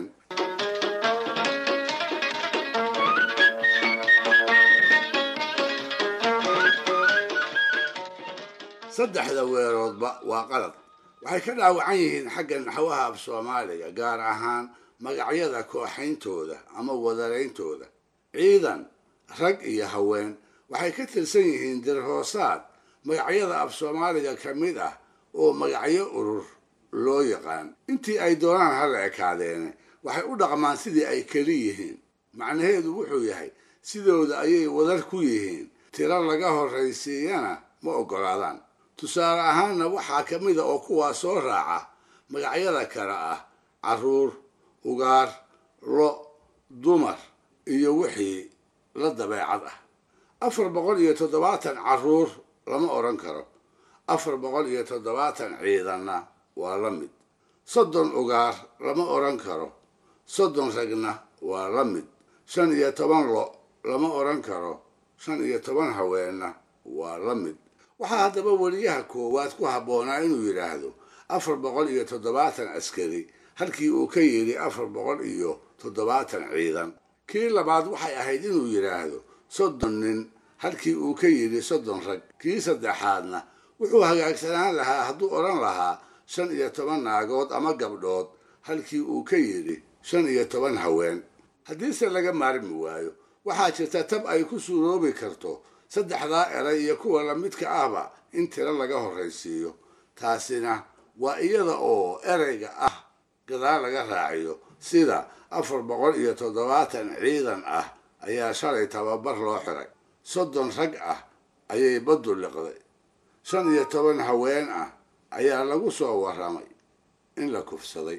saddexda weeroodba waa qalad waxay ka dhaawacan yihiin xagga naxwaha af soomaaliga gaar ahaan magacyada kooxayntooda ama wadarayn-tooda ciidan rag iyo haween waxay ka tirsan yihiin dirhoosaad magacyada af soomaaliga ka mid ah oo magacyo urur loo yaqaan intii ay doonaan hala ekaadeene waxay u dhaqmaan sidii ay keli yihiin macnaheedu wuxuu yahay sidooda ayay wadar ku yihiin tiro laga horraysiiyana ma oggolaadaan tusaale ahaanna waxaa ka mida oo kuwaa soo raaca magacyada kale ah carruur ugaar lo dumar iyo wixii la dabeecad ah afar boqol iyo toddobaatan carruur lama odhan karo afar boqol iyo toddobaatan ciidanna waa la mid soddon ugaar lama odhan karo soddon ragna waa la mid shan iyo toban lo lama odhan karo shan iyo toban haweenna waa la mid waxaa haddaba weliyaha koowaad ku habboonaa inuu yidhaahdo afar boqol iyo toddobaatan askari halkii uu ka yidhi afar boqol iyo toddobaatan ciidan kii labaad waxay ahayd inuu yidhaahdo soddon nin halkii uu ka yidhi soddon rag kii saddexaadna wuxuu hagaagsanaan lahaa hadduu odhan lahaa shan iyo toban naagood ama gabdhood halkii uu ka yidhi shan iyo toban haween haddiise laga maarmi waayo waxaa jirta tab ay ku suuroobi karto saddexdaa eray iyo kuwa lamidka ahba in tiro laga horraysiiyo taasina waa iyada oo erayga ah gadaal laga raaciyo sida afar boqol iyo toddobaatan ciidan ah ayaa shalay tababar loo xiray soddon rag ah ayay baddu liqday shan iyo toban haween ah ayaa lagu soo warramay in la kufsaday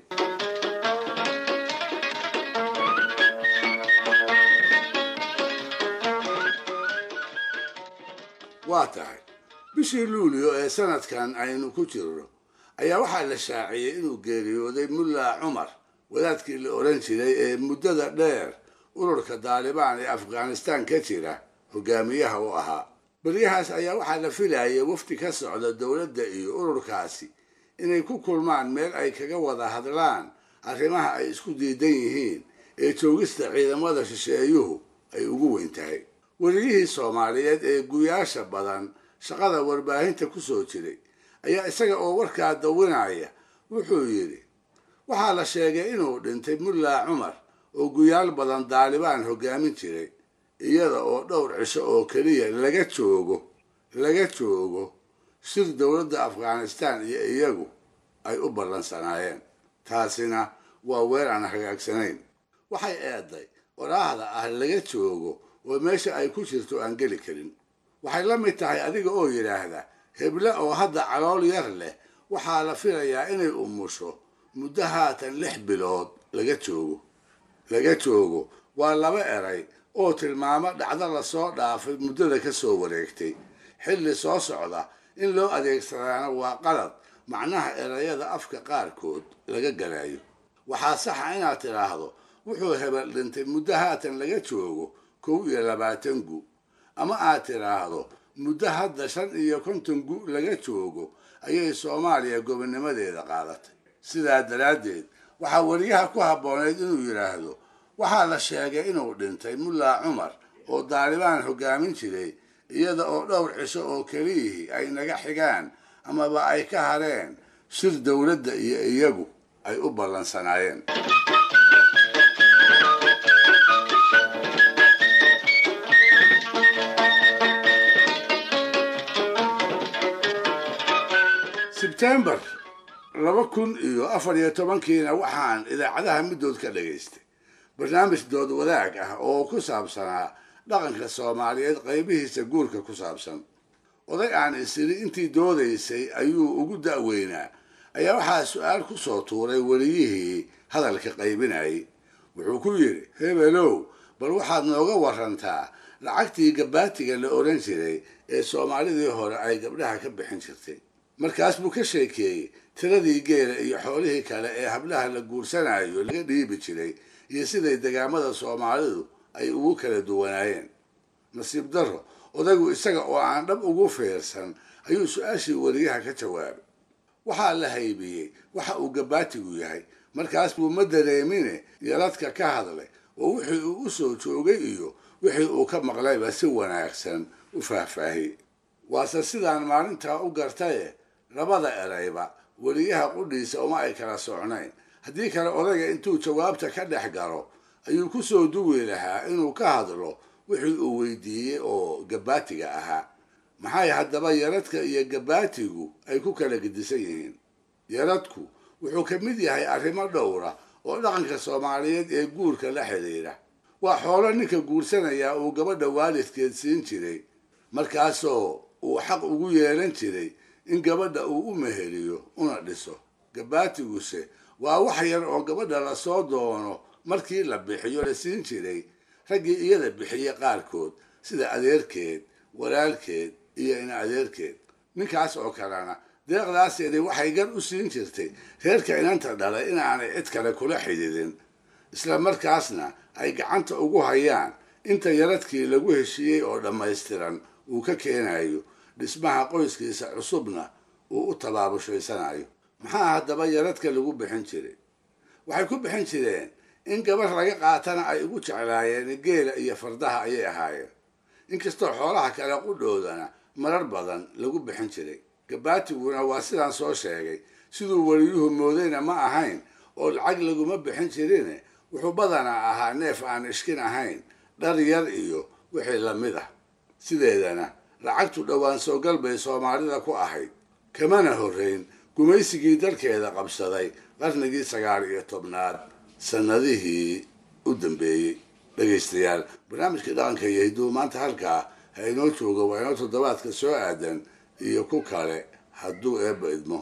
waa tahay bishii luulyo ee sanadkan aynu ku jirno ayaa waxaa la shaaciyey inuu geeriyooday mulla cumar wadaadkii la odhan jiray ee muddada dheer ururka daalibaan ee afghanistaan ka jira hogaamiyaha u ahaa beryahaas ayaa waxaa la filayay wafdi ka socda dowladda iyo ururkaasi inay ku kulmaan meel ay kaga wada hadlaan arrimaha ay isku diidan yihiin ee joogista ciidamada shisheeyuhu ay ugu weyn tahay weliyihii soomaaliyeed ee guyaasha badan shaqada warbaahinta ku soo jiray ayaa isaga oo warkaa dawinaya wuxuu yidhi waxaa la sheegay inuu dhintay mulla cumar oo guyaal badan daalibaan hoggaamin jiray iyada oo dhowr cisho oo keliya laga joogo laga joogo sir dowladda afghanistaan iyo iyagu ay u ballansanaayeen taasina waa weer aan hagaagsanayn waxay eeday waraahda ah laga joogo oo meesha ay ku jirto aan geli karin waxay la mid tahay adiga oo yidhaahda heble oo hadda calool yar leh waxaa la filayaa inay umusho muddo haatan lix bilood laga joogo laga joogo waa laba eray oo tilmaamo dhacdo lasoo dhaafay muddada ka soo wareegtay xilli soo socda in loo adeegsadaana waa qalad macnaha erayada afka qaarkood laga galayo waxaa saxa inaad tidhaahdo wuxuu hebel dhintay muddo haatan laga joogo kow iyo labaatan gu ama aad tidhaahdo muddo hadda shan iyo konton gu laga joogo ayay soomaaliya gobonnimadeeda qaadatay sidaa daraaddeed waxaa weriyaha ku habbooneyd inuu yidhaahdo waxaa la sheegay inuu dhintay mulla cumar oo daalibaan hoggaamin jiray iyada oo dhowr cisho oo keliyihii ay naga xigaan amaba ay ka hareen sir dowladda iyo iyagu ay u ballansanaayeen sebtembar laba kun iyo afar iyo tobankiina waxaan idaacadaha middood ka dhagaystay barnaamij dood wadaag ah oo ku saabsanaa dhaqanka soomaaliyeed qaybihiisa guurka ku saabsan oday aan isiri intii doodaysay ayuu ugu da'weynaa ayaa waxaa su-aal ku soo tuuray weliyihii hadalka qaybinayay wuxuu ku yidhi hebelow bal waxaad nooga warantaa lacagtii gabaatiga la odhan jiray ee soomaalidii hore ay gabdhaha ka bixin jirtay markaas buu ka sheekeeyey tiradii geela iyo xoolihii kale ee hablaha la guursanayo laga dhiibi jiray iyo siday degaamada soomaalidu ay ugu kala duwanaayeen nasiib darro odaygu isaga oo aan dhab ugu fiirsan ayuu su-aashii weriyaha ka jawaabay waxaa la haybiyey waxa uu gabaatigu yahay markaas buu ma dareemine yaradka ka hadlay oo wixii uu u soo joogay iyo wixii uu ka maqlayba si wanaagsan u faahfaahiyey waase sidaan maalintaa u gartaye labada erayba weriyaha qudhiisa uma ay kala socnayn haddii kale odayga intuu jawaabta ka dhex galo ayuu ku soo duwi lahaa inuu ka hadlo wixii uu weydiiyey oo gabaatiga ahaa maxay haddaba yaradka iyo gabaatigu ay ku kala gedisan yihiin yaradku wuxuu ka mid yahay arrimo dhowra oo dhaqanka soomaaliyeed ee guurka la xidhiidha waa xoolo ninka guursanayaa uu gabadha waalidkeed siin jiray markaasoo uu xaq ugu yeelan jiray in gabadha uu u meheliyo una dhiso gabaatiguse waa wax yar oo gabadha lasoo doono markii la bixiyo la siin jiray raggii iyada bixiye qaarkood sida adeerkeed walaalkeed iyo ina adeerkeed ninkaas oo kalena deeqdaaseedi waxay gar u siin jirtay reerka inanta dhalay inaanay cid kale kula xidhiidin isla markaasna ay gacanta ugu hayaan inta yaradkii lagu heshiiyey oo dhammaystiran uu ka keenayo dhismaha qoyskiisa cusubna uu u tabaabushhaysanayo maxaa haddaba yaradka lagu bixin jiray waxay ku bixin jireen in gabar laga qaatana ay ugu jeclaayeen geela iyo fardaha ayay ahaayeen inkastoo xoolaha kale qudhoodana marar badan lagu bixin jiray gabaatiguna waa sidaan soo sheegay siduu weliyuhu moodayna ma ahayn oo lacag laguma bixin jirine wuxuu badanaa ahaa neef aan ishkin ahayn dhar yar iyo wixii lamid ah sideedana lacagtu dhowaan soogal bay soomaalida ku ahayd kamana horrayn gumaysigii dalkeeda qabsaday qarnigii sagaal iyo tobnaad sannadihii u dambeeyey dhegaystayaal barnaamijkii dhaqanka iyo hidduu maanta halkaa ha inoo jooga waa inoo toddobaadka soo aadan iyo ku kale hadduu eebba idmo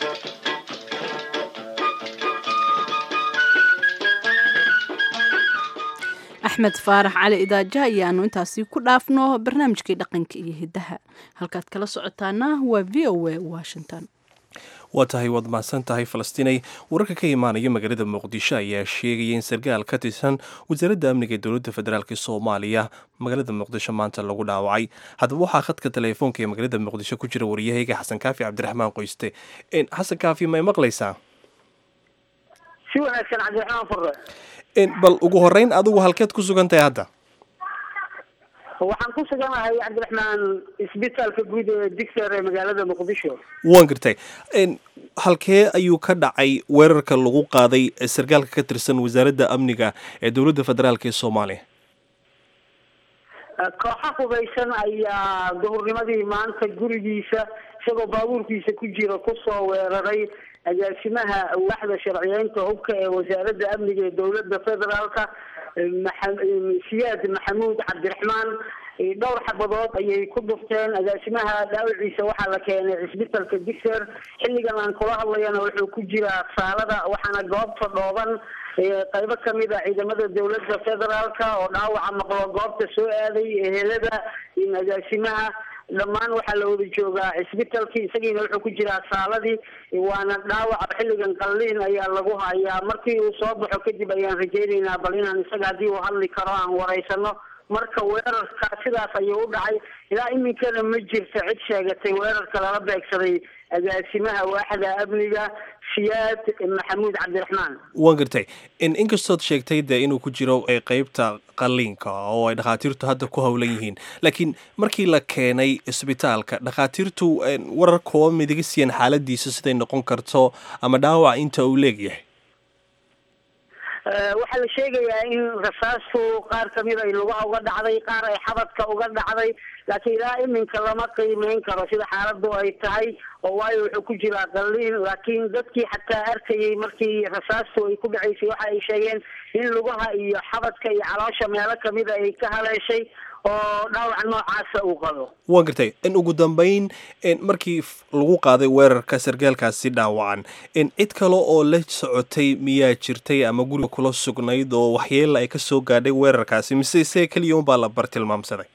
axmed faarax cali idaaja ayaanu intaasi ku dhaafno barnaamijkii dhaqanka iyo hiddaha halkaad kala socotaana waa v o a washington waa tahay waad mahadsan tahay falastiinay wararka ka imaanaya magaalada muqdisho ayaa sheegaya in sarkaal ka tirsan wasaaradda amniga ee dowladda federaalk soomaaliya magaalada muqdisho maanta lagu dhaawacay haddaba waxaa khadka teleefoonka ee magaalada muqdisho ku jira waryahayga xasan kaafi cabdiraxmaan qoyste xasan kaafi may maqlaysaa si wanaagsan cabdiraxmaan furre bal ugu horeyn adigu halkeed ku sugan tahay hadda waxaan ku suganahay cabdiraxmaan isbitaalka guud ee digser ee magaalada muqdisho waan gartay halkee ayuu ka dhacay weerarka lagu qaaday sarkaalka ka tirsan wasaaradda amniga ee dowladda federaalk ee soomaaliya kooxa hubaysan ayaa duhurnimadii maanta gurigiisa isagoo baabuurkiisa ku jira kusoo weeraray agaasimaha waaxda sharciyeynta hubka ee wasaaradda amniga ee dowladda federaalka siyaad maxamuud cabdiraxmaan dhowr xabadood ayay ku dhufteen agaasimaha dhaawiciisa waxaa la keenay cisbitalka digser xilligan aan kula hadlayana wuxuu ku jiraa saalada waxaana goobta dhooban qaybo kamid a ciidamada dowladda federaalka oo dhaawaca maqlo goobta soo aaday ehelada agaasimaha dhammaan waxaa la wada joogaa cisbitalkii isagiina wuxuu ku jiraa saaladii waana dhaawaca xilligan qalliin ayaa lagu hayaa markii uu soo baxo kadib ayaan rajaynaynaa bal inaan isaga haddii uu hadli karo aan waraysano marka weerarka sidaas ayuu u dhacay ilaa iminkana ma jirto cid sheegatay weerarka lala beegsaday agaasimaha waaxda amniga siyaad maxamuud cabdiraxmaan waan gartay inkastood sheegtay dee inuu ku jiro qeybta qalliinka oo ay dhakhaatiirtu hadda ku howlan yihiin laakiin markii la keenay isbitaalka dhakhaatiirtu warar kooba midiga siiyeen xaaladiisa siday noqon karto ama dhaawac inta uu leegyahay waxaa la sheegayaa in rasaastu qaar kamid ay lugaha uga dhacday qaar ay xabadka uga dhacday laakiin ilaa iminka lama qiimeyn karo sida xaaladu ay tahay oo waayo wuxuu ku jiraa qalliin laakiin dadkii xataa arkayay markii rasaastu ay ku dhacaysay waxa ay sheegeen in lugaha iyo xabadka iyo caloosha meelo kamida ay ka haleeshay oo dhaawac noocaasa uu qabo waan gartay in ugu dambeyn markii lagu qaaday weerarka sarkaalkaasi dhaawacan cid kale oo la socotay miyaa jirtay ama guriga kula sugnayd oo waxyeela ay ka soo gaadhay weerarkaasi mise isee keliya unbaa la bartilmaamsaday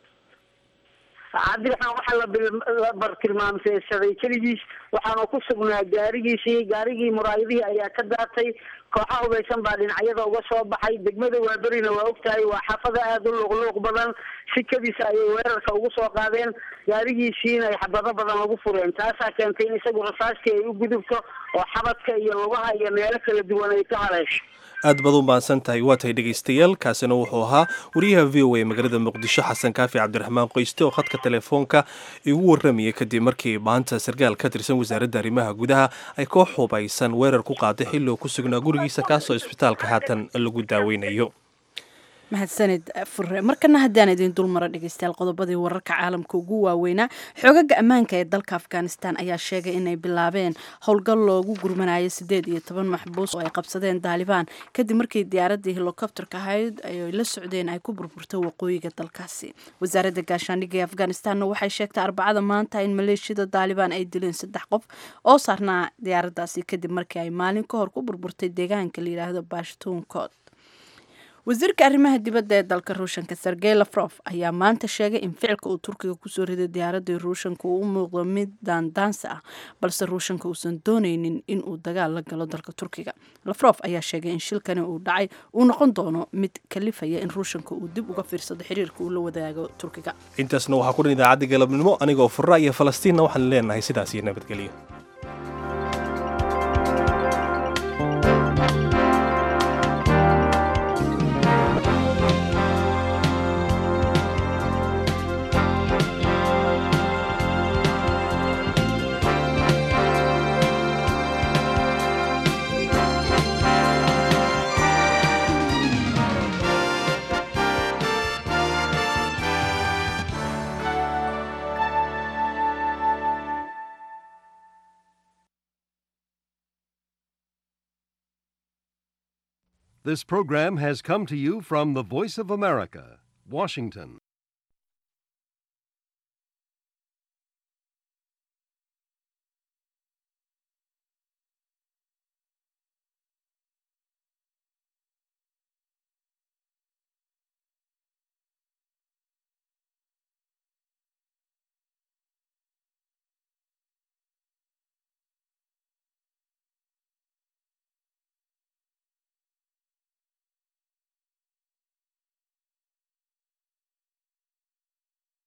cabdiraxmaan waxaa la bartilmaamseysaday keligiis waxaanu ku sugnaa gaarigiisii gaarigii muraayadihii ayaa ka daatay kooxa hubaysan baa dhinacyada uga soo baxay degmada waaberina waa ogtahay waa xaafada aada u luuqluuq badan sikadiisa ayay weerarka ugu soo qaadeen gaarigiisiina ay xabado badan lagu fureen taasaa keentay in isagu rasaastii ay u gudubto oo xabadka iyo lugaha iyo meelo kala duwan ay ka haleesho aad baad u mahadsan tahay waa tahay dhegaystayaal kaasina wuxuu ahaa wariyaha v o a magaalada muqdisho xasan kaafi cabdiraxmaan qoyste oo khadka telefoonka igu warramayay kadib markii maanta sarkaal ka tirsan wasaaradda arrimaha gudaha ay koox hubaysan weerar ku qaaday xilli oo ku sugnaa gurigiisa kaasoo isbitaalka haatan lagu daaweynayo mahadsanid fure markana haddaan idin dulmaro dhegeystayaal qodobadii wararka caalamka ugu waaweynaa xoogaga ammaanka ee dalka afghanistan ayaa sheegay inay bilaabeen howlgal loogu gurmanayo siddeed iyo toban maxbuus oo ay qabsadeen daalibaan kadib markii diyaaradii helikobterka ahayd ay la socdeen ay ku burburtay waqooyiga dalkaasi wasaaradda gaashaandhigga ee afghanistanna waxay sheegtay arbacada maanta in maleeshiyada daalibaan ay dileen saddex qof oo saarnaa diyaaraddaasi kadib markii ay maalin ka hor ku burburtay deegaanka la yidhaahdo bashtuunkood wasiirka arrimaha dibadda ee dalka ruushanka sergey lafrof ayaa maanta sheegay in ficilka uu turkiga kusoo riday diyaaradii ruushanka uu u muuqdo mid daandaansi ah balse ruushanka uusan dooneynin in uu dagaal la galo dalka turkiga lafrof ayaa sheegay in shilkani uu dhacay uu noqon doono mid kalifaya in ruushanka uu dib uga fiirsado xiriirka uu la wadaago turkiga intaasna waxaa ku dhan idaacadda galabnimo anigoo fura iyo falastiinna waxaan leenahay sidaas iyo nabadgelyo This program has come to you from the Voice of America, Washington.